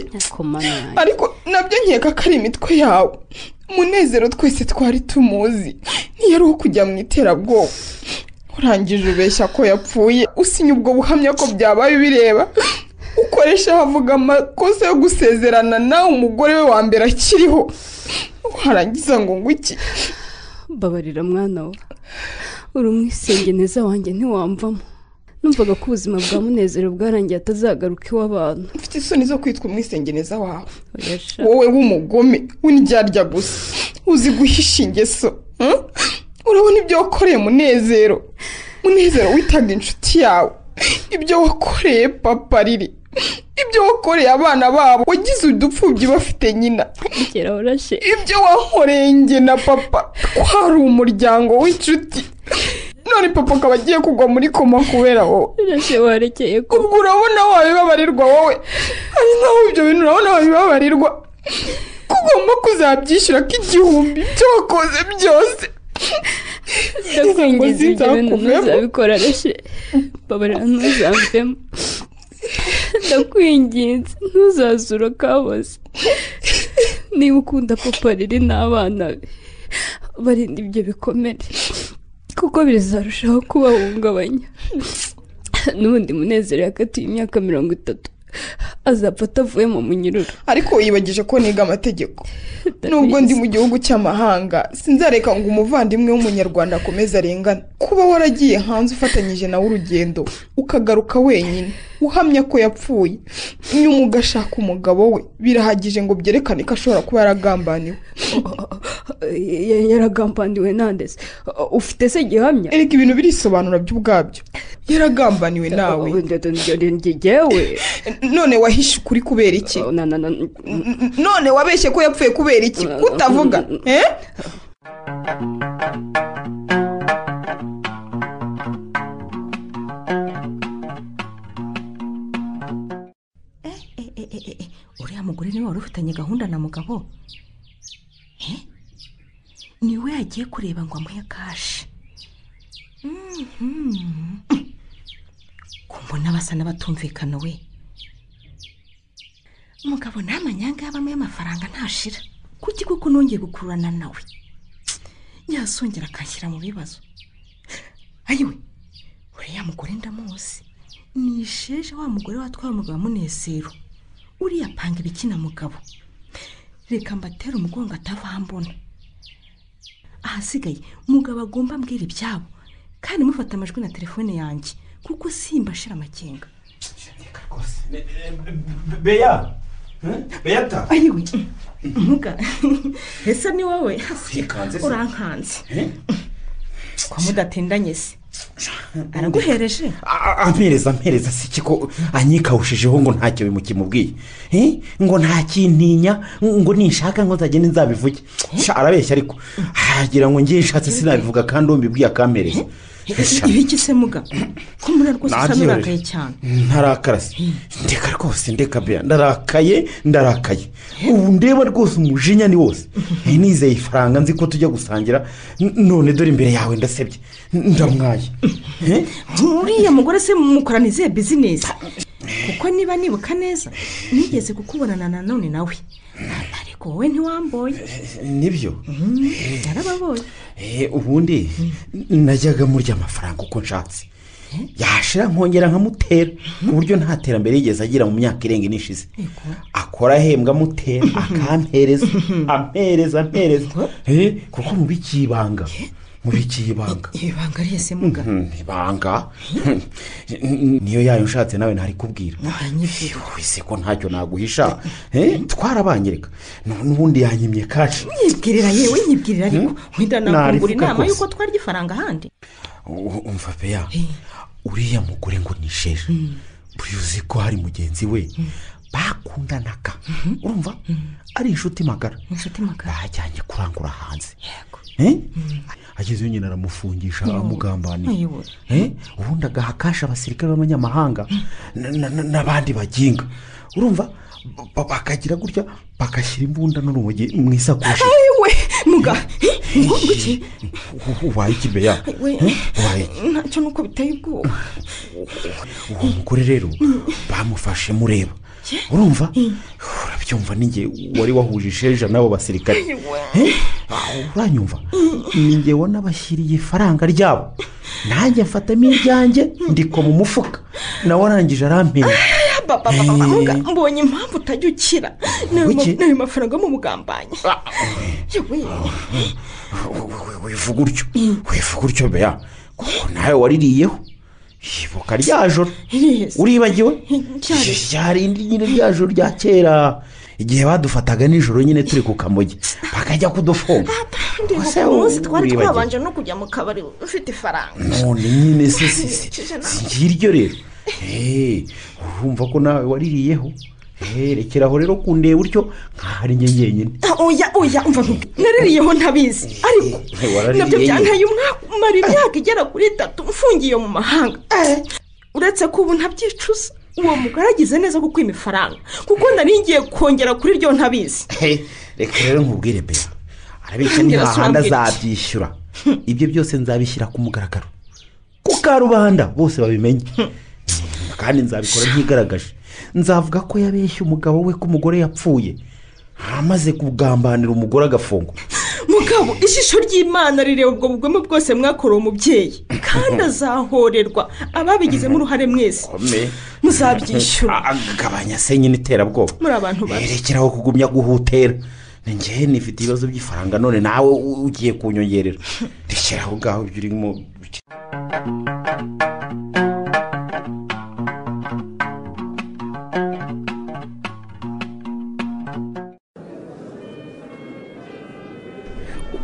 ariko nabyo nkeka ko ari imitwe yawe umunezero twese twari tumuzi ntiyari uwo kujya mu iterabwoba urangije ubeshya ko yapfuye usinya ubwo buhamya ko byabaye ubireba ukoresha havuga amakosa yo gusezerana nawe umugore we wa mbere akiriho warangiza ngo nguki babarira mwana we uri umwisengeneza wanjye ntiwamvamo numvaga ko ubuzima bwa munezero bwarangiye atazagaruka iw'abantu mfite isoni zo kwitwa umwisengeneza wawe wowe w'umugome w'indyarya gusa uzi guhisha ingeso hmm? urabona ibyo wakoreye munezero munezero witaga inshuti yawe ibyo wakoreye papa riri ibyo wakoreye abana babo wagize udupfubyi bafite nyina ibyo wankoreye njye na papa twari umuryango w'inshuti none papa akaba agiye kugwa muri koma kubera wowe warekeye ko ubwo urabona wabibabarirwa wowe ari naho ibyo bintu urabona wabibabarirwa ko ugomba kuzabyishyura k'igihumbi ibyo wakoze byose ndakwingiza ibyo bintu Sinzakuvemo. ntuzabikora rashe babarira ntuzamvemo ndakwinginze ntuzazura kaboze niba ukunda papa riri n'abana be barinda ibyo bikomere kuko bizarushaho kubahungabanya n'ubundi munezero yakatiwe imyaka mirongo itatu azapfa atavuye mu munyururu ariko yibagije ko niga amategeko nubwo ndi mu gihugu cy'amahanga sinzareka ngo umuvandimwe w'umunyarwanda akomeze arengane kuba waragiye hanze ufatanyije nawe urugendo ukagaruka wenyine uhamya ko yapfuye nyuma ugashaka umugabo we birahagije ngo byerekane ko ashobora kuba yaragambaniwe yaragambaniwe nandese ufite se gihamya erega ibintu birisobanura byo ubwabyo yaragambaniwe nawe ngewe none wahishe ukuri kubera iki none wabeshye ko yapfuye kubera iki kutavuga uriya mugore niwe wari ufitanye gahunda na mugabo Eh? niwe yagiye kureba ngo amuhe kashi Mhm. kumbona basa n'abatumvikana we mugabo nta manyanga yabamo y'amafaranga ntashira kuki kuko nongeye gukururana nawe yasongera akanshyira mu bibazo ayiwe uriya mugore ndamuzi ni isheje wa mugore watwaye umugabo munezero uriya panga ibikina mugabo reka mbatere umugongo atavambona ahasigaye umugabo agomba ambwira ibyabo kandi mufata amajwi na telefone yanjye kuko simba ashira amakenga beya beyata ayiwe muga ese ni wowe Wikanze se. urankanze kwa mudatindanye se araguhereje ampereza ampereza si kiko anyikawushijeho ngo ntacyo bimukimubwiye Eh? ngo ntakintinya ngo ninshaka ngo nzagende nzabivuge Sha, arabeshya ariko hagira ngo ngiye nshatse sinabivuga kandi umbibwiye akampereza Sha, ibiki se muga ko muri rwose usa Nabyibushye. n'urakaye cyane ntarakara se ndeka rwose ndeka bya ndarakaye ndarakaye ubu ndeba rwose umujinya ni wose nizeye ifaranga nzi ko tujya gusangira N- none dore imbere yawe ndasebye ndamwaye uriya mugore se mukorana izihe bizinesi kuko niba nibuka neza nigeze kukubonana nanone nawe ariko wowe ntiwamboye nibyo Eh. yarababonye Eh, ubundi najyaga murya amafaranga uko nshatse yashira nkongera nkamutera ku buryo nta terambere yigeze agira mu myaka irenga ine ishize akora ahembwa amutera akampereza ampereza ampereza Eh, kuko mubikiye ibanga mubikiye ibanga ibanga ryese muga Mhm, ibanga niyo yayo nshatse nawe ntari kubwira wese ko ntacyo naguhisha Eh, twarabangirika n'ubundi yanyimye kashi nyibwirira yewe nyibwirira ariko wenda nakungura Narivuga inama kose. y'uko twarya ifaranga ahandi U- umva peya uriya mugore ngo nisheje buriya uzi ko hari mugenzi we bakundanaga urumva ari inshuti magara inshuti magara bajyanye kurangura hanze Eh? agezeyo nyine aramufungisha amugambanira ayiwe Eh? ubundi agaha kasha abasirikare b'abanyamahanga na- na- na- n'abandi baginga urumva ba- bakagira gutya bagashyira imbunda n'urumogi mu isakoshi ayiwe muga ngo iki ubaye ikibeya we ubaye ntacyo nuko biteye ubwoba uwo mugore rero bamufashe mureba urumva urabyumva ninjye wari wahuje isheja n'abo basirikare Eh? Ah, uranyumva ninjye wanabashyiriye ifaranga ryabo nanjye mfatamo iryanjye ndiko mu mufuka nawe arangije arampera muga mbonye impamvu utajya ukira n'ayo ma- Kuki? n'ayo mafaranga mu mugambanya yewe wivuga utyo wivuga utyo beya kuko nawe waririyeho ibuka rya joro uribagiwe ryarindi nyine rya joro rya kera igihe badufataga nijoro nyine turi ku kamogi bakajya kudufunga ndibuka wowe umunsi twari wibagiwe. twabanje no kujya mu kabari ufite ifaranga none nyine se si- si- si ngiryo rero Eh, urumva ko nawe waririyeho Eh, rekera aho rero kundeba utyo nkaho ari njye njyenyine Ah, oya oya umva nkubwire. naririyeho ntabizi ariko nabyo waraririye nyine. byantaye umwaka umara imyaka igera kuri itatu mfungiye mu mahanga Eh, uretse ko ubu ntabyicuza uwo mugore agize neza kuko imifaranga kuko nari ngiye kongera kuri ryo ntabizi He, reka rero nkubwire beya arabeshya Kandi ni hahandi arasambira iki? azabyishyura ibyo byose nzabishyira ku mugaragaro ku karubanda bose babimenye Mm, kandi nzabikora ntigaragaje nzavuga ko yabeshye umugabo we ko umugore yapfuye amaze kugambanira umugore agafungwa mu mugabo ishusho ry'imana rireba ubwo bugome bwose mwakorewe umubyeyi kandi azahorerwa ababigizemo uruhare mwese muzabyishyura gabanya se nyine iterabwoba muri abantu babi rekeraho kugumya guhutera njyewe nifite ibibazo by'ifaranga none nawe u- ugiye kunyongerera rekera aho ngaho ibyo urimo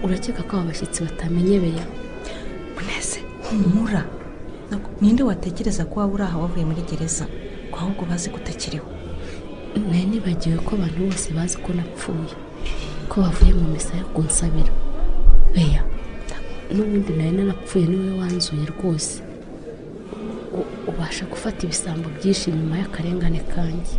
urakeka ko aba bashyitsi batamenye beya muneze humura ninde watekereza ko waba uri aha wavuye muri gereza ko ahubwo bazi ko utakiriho nari nibagiwe ko abantu bose bazi ko napfuye ko bavuye mu misa yo kunsabira beya n'ubundi nari narapfuye niwe wanzuye rwose U- ubasha gufata ibisambo byinshi nyuma y'akarengane kanjye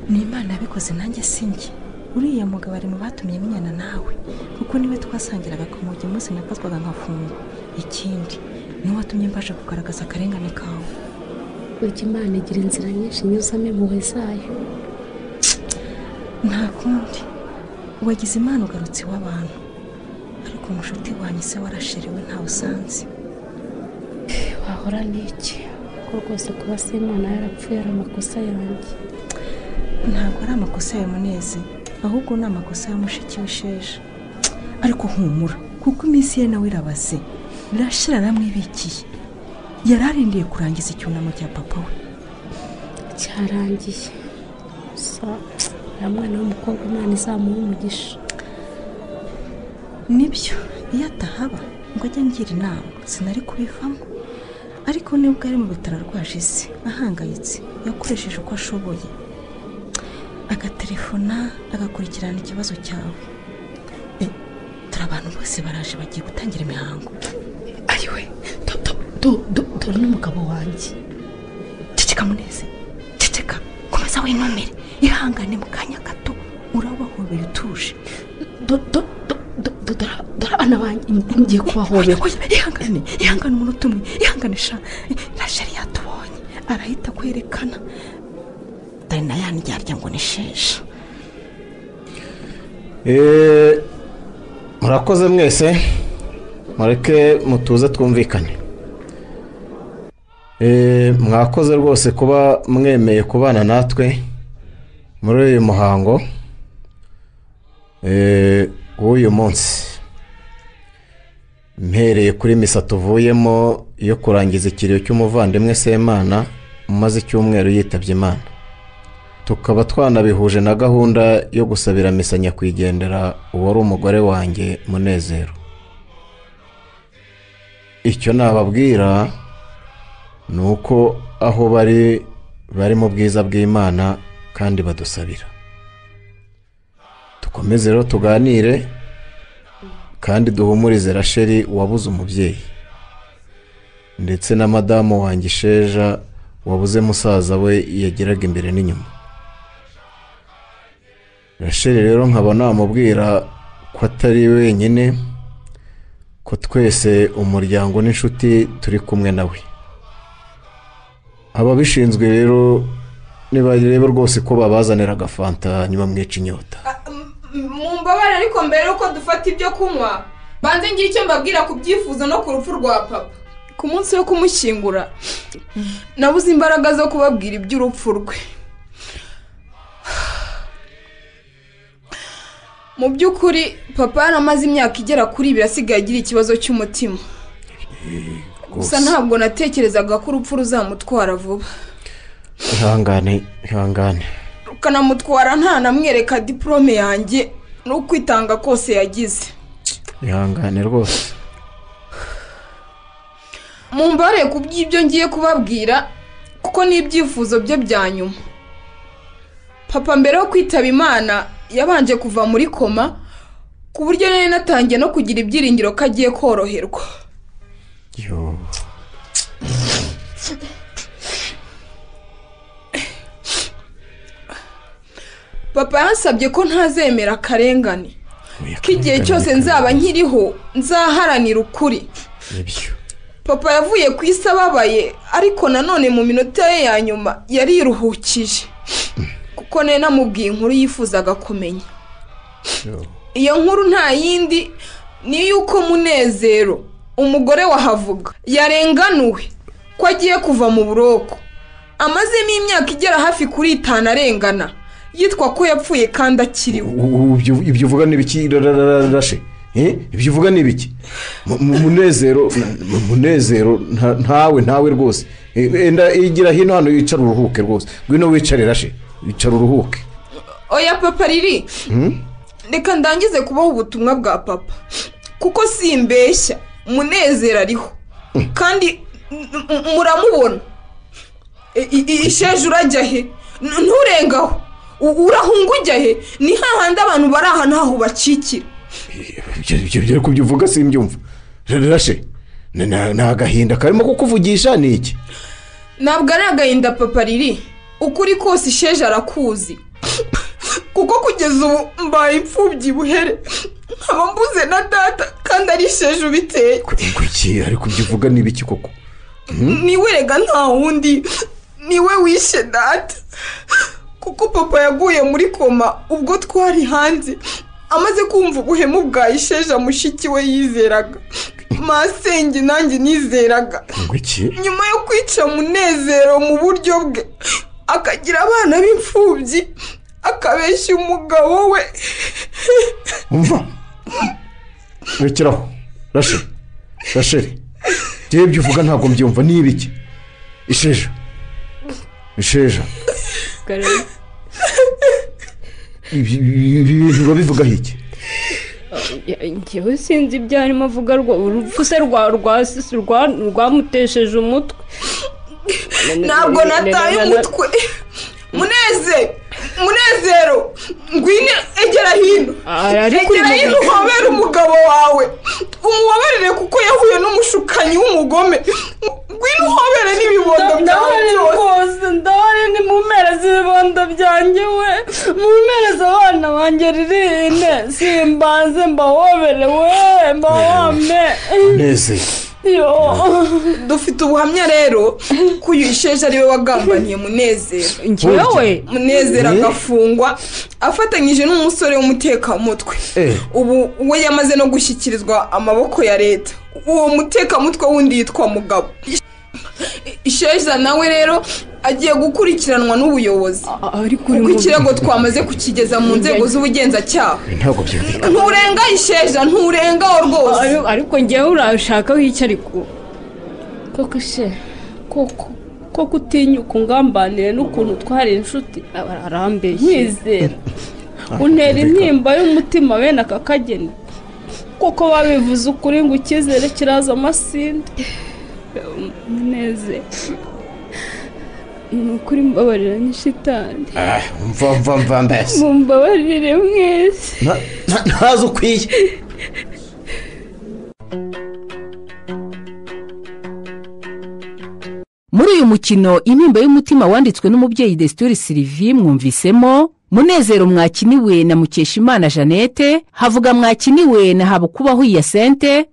ni imana yabikoze nanjye sinjye uriya mugabo ari mu batumye menyana nawe kuko niwe twasangiraga ku mugi munsi nafatwaga nkafungwa ikindi niwe watumye mbasha kugaragaza akarengane kawe urya imana igira inzira nyinshi inyuzamo impuhwe zayo nta kundi wagize imana ugarutse iw'abantu ariko umushuti wanyu se warashiriwe ntawe usanze wahora n'iki ko rwose kuba se imana yarapfuye ari amakosa yanjye ntabwo ari amakosa ya munezi ahubwo ni amakosa ya mushiki w'isheja ariko humura kuko iminsi ye nawe irabaze birashira aramwibikiye yari arindiye kurangiza icyunamo cya papa we cyarangiye gusa uriya mwana w'umukobwa imana izamuha umugisha nibyo iyo atahaba ngo ajye angira inama sinari kubivamo ariko nibwo ari mu bitaro arwaje isi ahangayitse yakoresheje uko ashoboye agaterefona agakurikirana ikibazo cyawe Eh, dore abantu bose baraje bagiye gutangira imihango ariwe dore n'umugabo wanjye ceceka muneze ceceka komeza winumire ihangane mu kanya gato urabahobeye utuje dore abana banjye ngiye kubahobera ihangane ihangane umuntu utumwe ihangane sha na sheri yatubonye arahita kwerekana dore na ya ndyarya ngo ni shesha Eh, murakoze mwese mureke mutuze twumvikane Eh, mwakoze rwose kuba mwemeye kubana natwe muri uyu muhango eh, w'uyu munsi mpereye kuri misa tuvuyemo yo kurangiza ikiriyo cy'umuvandimwe semana umaze icyumweru yitabye imana tukaba twanabihuje na gahunda yo gusabira misa nyakwigendera uwari umugore wanjye munezero icyo nababwira ni uko aho bari bari mu bwiza bw'imana kandi badusabira dukomeze rero tuganire kandi duhumurize rasheri wabuze umubyeyi ndetse na madamu wanjye isheja wabuze musaza we yageraga imbere n'inyuma rasheli rero nkaba namubwira ko atari wenyine ko twese umuryango n'inshuti turi kumwe nawe ababishinzwe rero nibareba rwose ko babazanira agafanta ntibamwice inyota mumbabare ariko mbere yuko dufata ibyo kunywa banze ngire icyo mbabwira ku byifuzo no ku rupfu rwa papa ku munsi wo kumushyingura nabuze imbaraga zo kubabwira iby'urupfu rwe mu by'ukuri papa yaramaze imyaka igera kuri ibiri asigaye agira ikibazo cy'umutima gusa ntabwo natekerezaga ko urupfu ruzamutwara vuba ihangane ihangane rukanamutwara nta namwereka diporome yanjye n'ukwitanga kose yagize ihangane rwose mumbare ku by'ibyo ngiye kubabwira kuko ni ibyifuzo bye bya nyuma papa mbere yo kwitaba imana yabanje kuva muri koma ku buryo nari natangiye no kugira ibyiringiro ko agiye koroherwa papa yansabye ko ntazemera akarengane ko igihe cyose nzaba nkiriho nzaharanira ukuri papa yavuye ku isi ababaye ariko nanone mu minota ye ya nyuma yariruhukije kuko nari namubwiye inkuru yifuzaga kumenya iyo nkuru nta yindi ni yuko munezero umugore wahavuga yarenganuwe ko agiye kuva mu buroko amazemo imyaka igera hafi kuri itanu arengana yitwa ko yapfuye kandi akiriho ibyo uvuga ni ibiki rarararashe ibyo uvuga ni ibiki Mu- mu- munezero mu- munezero nta- ntawe ntawe rwose enda igira hino hano yicara uruhuke rwose ngwino wicare rashe yicara uruhuke oya papa riri Hmm? reka ndangize kubaho ubutumwa bwa papa kuko simbeshya munezero ariho kandi m- m- muramubona I- i- isheja urajya he N- nturengaho U- urahunga ujya he ni hahandi abantu bari aha ntaho bacikira ibyo ibyo- ibyo ariko ibyo uvuga simbyumva rashe ni ni- ni agahinda karimo kukuvugisha ni iki ntabwo ari agahinda papa riri ukuri kose isheja arakuzi kuko kugeza ubu mbaye imfubyi buhere nkaba mbuze na data kandi ari isheja ubiteye iki ariko ibyo uvuga ni ibiki koko Hmm? niwe rega nta wundi niwe wishe data kuko papa yaguye muri koma ubwo twari hanze amaze kumva ubuhemu bwa isheja mushiki we yizeraga masenge nanjye nizeraga iki nyuma yo kwica munezero mu buryo bwe akagira abana b'imfubyi akabeshya umugabo we umva rekeraho rashe rashe rero ibyo uvuga ntabwo mbyumva ni ibiki isheja isheja ibi ibi bintu urabivugaho iki ngewe sinzi ibyo arimo avuga rwa- urupfu se rwa- rwa- rwa- rwamutesheje umutwe ntabwo nataye umutwe munezero munezero ngwine egera hino ariko egera uyu hino mugabo- uhobere umugabo wawe umuhoberere kuko yahuye n'umushukanyi w'umugome ngwino uhobere n'ibibondo byawe byose rwose ndahari ni mu mpera z'ibibondo byanjye we mu mpera z'abana banjye ririnde simbanze mbahobere we mbahome neze dufite ubuhamya rero ko uyu isheja ariwe wagambaniye munezero Njyewe? munezero Eh? agafungwa afatanyije n'umusore w'umutekamutwe Eh. ubu we yamaze no gushyikirizwa amaboko ya leta uwo mutekamutwe wundi yitwa mugabo isheja nawe rero agiye gukurikiranwa n'ubuyobozi kuko ikirego twamaze kukigeza mu nzego z'ubugenzacyaha ntabwo byumvikana nturenga isheja nturengaho rwose ariko ngewe urashakaho icyo ariko koko she koko koko utinyuka ungambanire n'ukuntu utwara inshuti arambeshye nkwizera untera intimba y'umutima bene aka kageni kuko babivuze ukuri ngo icyizere kiraza amasinde munezero ni ukuri mbabarira ni shitani Ah, mva mva mva mbese mumbabarire mwese Nta- nta- ntazi ukwiye muri uyu mukino intimba y'umutima wanditswe n'umubyeyi desituri sirivi mwumvisemo munezero mwakiniwe na mukeshimana jeannette havuga mwakiniwe na habukubaho yasente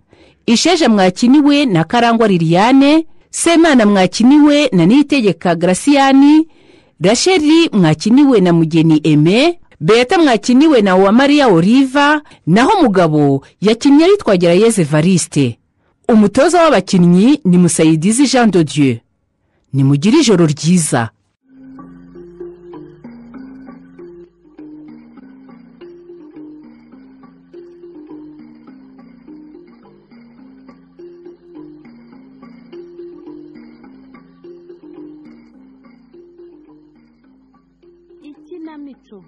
isheja mwakiniwe na karangwa liliane semana mwakiniwe na niyitegeka garasiyani rasheli mwakiniwe na mugeni eme beta mwakiniwe na uwamariya oliva naho mugabo yakinnye yitwa gerayeze variste umutoza w'abakinnyi ni musayidizi jean de dieu nimugire ijoro ryiza ikinamico